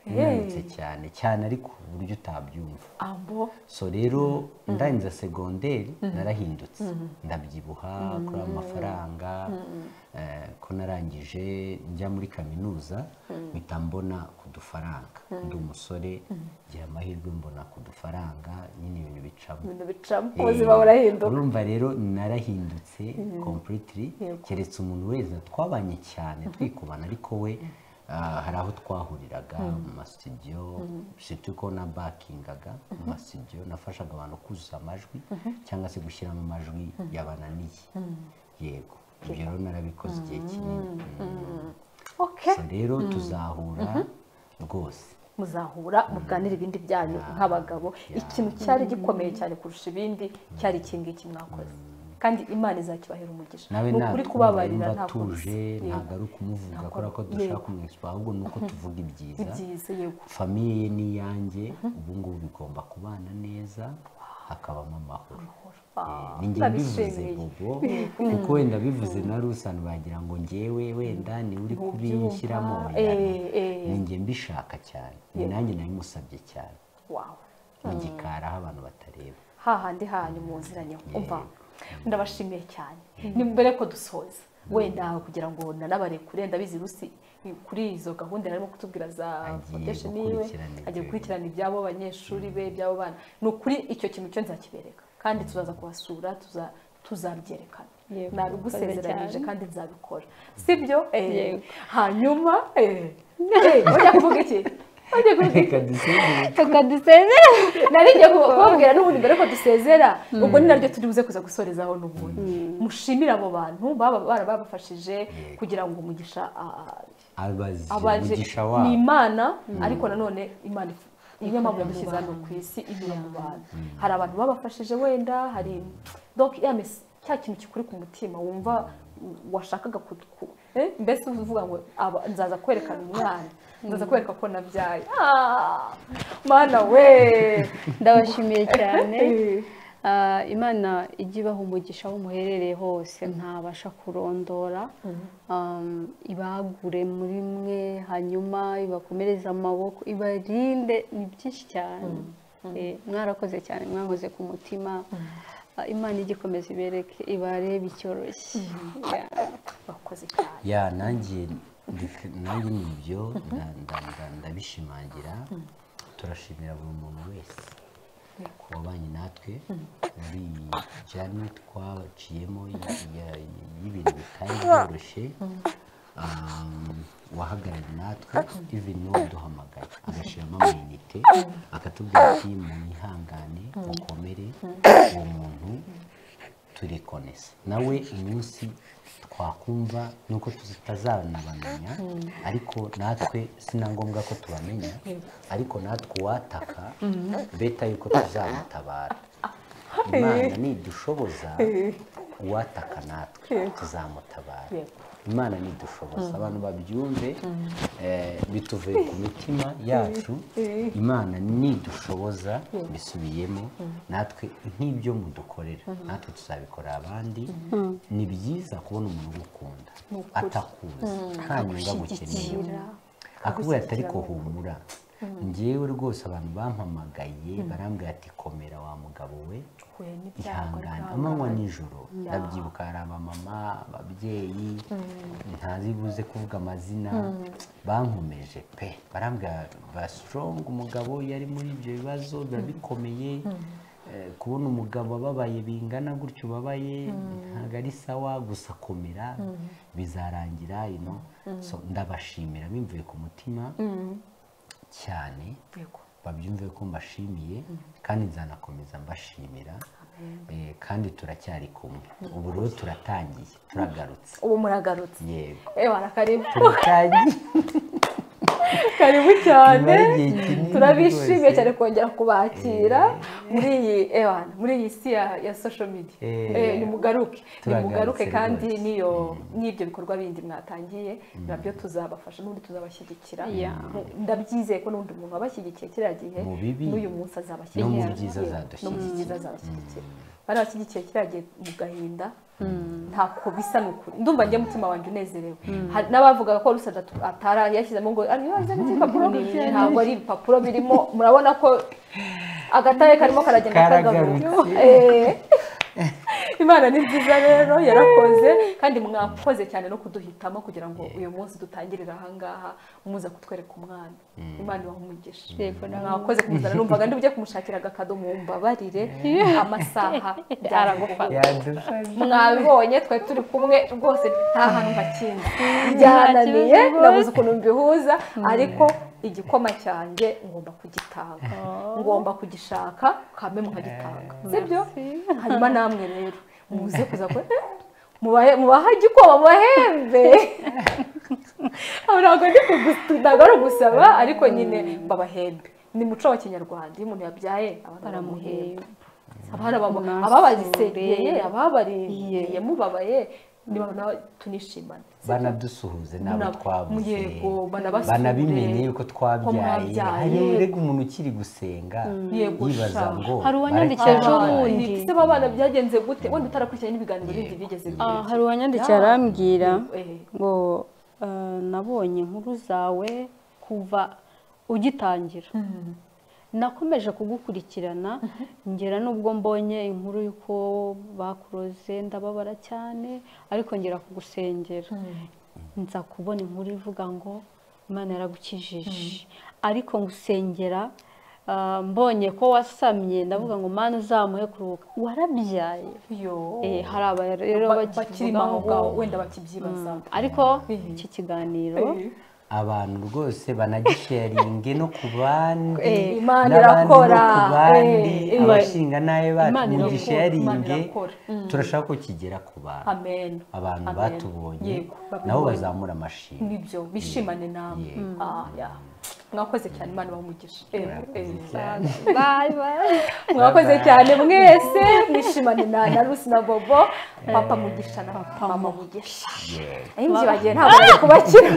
nanutse cyane cyane ariko ku buryo utabyumva ambo so rero ndangiza segonderi narahindutse ndabyibuha kuri amafaranga eh, ko narangije njya muri kaminuza mpita mbona ku dufaranga ndi umusore ngira amahirwe mbona ku dufaranga nyine ibintu bicamo ibintu bicamo Eh, ubuzima burahinduka urumva rero narahindutse completely keretse umuntu wese twabanye cyane twikubana ariko we ah, hari aho twahuriraga mu masitidiyo surtout ko na bakingaga mu masitidiyo nafashaga abantu kuzuza amajwi cyangwa se gushyiramo amajwi yabananiye yego ibyo rero narabikoze igihe kinini Mm. okay So rero tuzahura rwose muzahura muganire ibindi byanyu nk'abagabo ikintu cyari gikomeye cyane kurusha ibindi cyari iki ngiki mwakoze kandi imana izakibahera umugisha nawe ni ukuri kubabarira ntabwo ntabwo tuje yego. ntabwo ari ukumuvuga Ntabwo- kubera ko yego. dushaka kumwishyura ahubwo ni uko tuvuga ibyiza ibyiza yego famiye ye ni iyanjye ubu ngubu bigomba kubana neza hakabamo amahoro Ah, ni njye mbivuze ndabishimiye bobo kuko wenda bivuze na rusana bagira ngo ngewe wenda ni uri kubinshyiramo Ntubyumva, oya, no. eh, eh. ni njye mbishaka cyane ni nanjye nabimusabye cyane wawe mu gikari aho abantu batareba hahandi hanyu muziranye umva ndabashimiye cyane ni mbere ko dusoza wenda kugira ngo nanabarekure ndabizi rusi kuri izo gahunda yarimo kutubwira za Agiye foundation yiwe gukurikirana ibyo agiye gukurikirana iby'abo banyeshuri be iby'abo bana ni ukuri icyo kintu cyo nzakibereka kandi tuzaza kubasura tuza- tuzabyerekana Yego, nabigusezeranyije murakoze cyane. kandi nzabikora sibyo Eh, Yego. hanyuma eh, eh, ujya kuvuga iki Ujya kuvuga iki? reka dusezere reka dusezere narigiye kubabwira n'ubundi mbere ko dusezera ubwo ni naryo turi buze kuza gusorezaho n'ubundi mushimire abo bantu baba barabafashije kugira ngo umugisha ah, abazi abaje umugisha ni wabo imana ariko nanone imana if- niyo mpamvu yamushyize hano ku isi inyura mu bantu hari abantu babafashije wenda hari donc ya mes- cya kintu kikuri ku mutima wumva washakaga kutuku eh, mbese uvuga ngo aba- nzaza kwerekana umwana nzaza kwereka ko nabyaye Ah, mana we ndabashimiye cyane Ah, imana ijya ibaha umugisha aho muherereye hose ntabasha kurondora Um, ibagure muri mwe hanyuma ibakomereze amaboko ibarinde ni byinshi cyane Eh, mwarakoze cyane mwahoze ku mutima Ah, imana ijya ikomeza ibereke ibarebe icyoroshye Yeah. bakoze cyane ya nanjye ndifi- nanjye ni ibyo nda- nda- nda- ndabishimangira turashimira buri muntu wese wabanye natwe muri iyi jani twaciyemo y- ya- y'ibintu bitari byoroshye Um, wahagarariye natwe even waduhamagaye agashyiramo amayinite akatubwira ati mwihangane mukomere uwo muntu turekonese nawe umunsi twakumva nuko tutazanabamenya ariko natwe sina ngombwa ko tubamenya ariko natwe uwataka beta yuko tuzamutabara imana nidushoboza uwataka natwe tuzamutabara imana nidushoboza abantu babyumve eh, bituvuye ku mitima yacu imana nidushoboza bisubiyemo natwe nk'ibyo mudukorera natwe tuzabikorera abandi ni byiza kubona umuntu ugukunda atakuzi nta nyunga gukeneye akubwira ati ariko humura ngewe rwose abantu bampamagaye barambwira ati komera wa mugabo we huye n'ibyago ihangane ariko amanywa nijoro ndabyibuka hari abamama ababyeyi ntazi buze kuvuga amazina bankomeje pe barambwira ba sitorongo umugabo yari muri ibyo bibazo biba bikomeye Eh, kubona umugabo ababaye bingana gutyo ubabaye ntabwo ari sawa gusa komera bizarangira ino so ndabashimira bimvuye ku mutima cyane yego babyumve ko mbashimiye kandi nzanakomeza mbashimira Eh, kandi turacyari kumwe ubu rero turatangiye turagarutse ubu muragarutse yego eh barakaribu turatangiye karibu cyane Nyuma y'igihe kinini turabishimiye rwose. cyane kongera kubakira muri iyi ewana muri iyi si ya ya social media Eh. Eh, nimugaruke Turagarutse nimugaruke kandi rwose. n'iyo n'ibyo bikorwa bindi mwatangiye nabyo tuzabafasha n'ubundi tuzabashyigikira Yeah. Mu- ndabyizeye ko n'undi muntu wabashyigikiye kiriya gihe Mu bibi n'uyu munsi azabashyigikira no mu byiza azadushyigikira. no mu byiza azabashyigikira barabashyigikiye kiriya gihe mu gahinda ntako bisa ni ukuri ndumva njye mutima wanjye unezerewe Hari n'abavugaga ko rusa atari yashyizemo ngo ari yoze n'ibipapuro ntabwo ari ibipapuro birimo murabona ko agataye karimo karagenda Karagarutse. kagaruka Eh. imana ni nziza rero yarakoze kandi mwakoze cyane no kuduhitamo kugira ngo uyu munsi dutangirire ahangaha muza kutwereka umwana imana ibaha umugisha Yego, nawe. mwakoze kumuzana numvaga ndi bujye kumushakira agakado mumbabarire amasaha byaragufata yadufashe mwabibonye twari turi kumwe rwose nta hantu hakindi byananiye nabuze ukuntu mbihuza ariko igikoma cyanjye ngomba kugitanga ngomba kugishaka kame mukagitanga sibyo hanyuma namwe rero muze kuza ko mubahe mubaha igikoma mubahembe Aba ntabwo ndi kugusi- ntabwo ari ugusaba ariko nyine babahembe ni muco wa kinyarwanda iyo umuntu yabyaye abantu baramuhemba baramuheba abari ababo- Mwasure. ababazisekeye ababarindiriye mubabaye niba nawe tunishimane banadusuhuze n'abo Muna- twabuze yego, banabasure. banabimenye yuko Ko twabyaye mwabyaye. hari urega umuntu ukiri gusenga Yego, yibaza sha. ngo Hari uwanyandikira bareke ejo babaye. bundi. se b'abana byagenze gute wenda utarakurikiranye n'ibiganiro bindi bigeze Ah, bigira. hari uwanyandikiye Yeah. arambwira Eh. ngo eh, nabonye inkuru zawe kuva ugitangira nakomeje kugukurikirana ngera n'ubwo mbonye inkuru y'uko bakuroze ndababara cyane ariko ngera kugusengera nza kubona inkuru ivuga ngo imana yaragukijije ariko ngusengera ah, mbonye ko wasamye ndavuga ngo mana uzamuhe kuruhuka warabyaye Eh, yo hari aba rero Ba- bakirimo bakivuga aho ngo ngaho wenda bakibyibaza ariko Mhm. iki kiganiro Eh, abantu rwose banagisharinge no ku bandi Eh, Imana n'abandi no irakora. ku bandi Eh, eh. abashinga nabi Imana bacu irakora, Imana mugisharinge irakora. Mm. turashaka ko kigera ku bantu amen abantu Amen. batubonye Yego, babibonye. nabo bazamura amashimwe nibyo bishimane nawe Yego. Ah, yeah. mwakoze cyane imana bamugisha bye bye mwakoze cyane mwese mwishimane na na rusi na bobo papa mugisha na mama mugisha Yego. nayo mbyibagiye ntabwo bari kubakira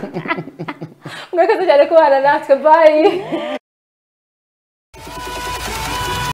mwakoze cyane kubana natwe bayi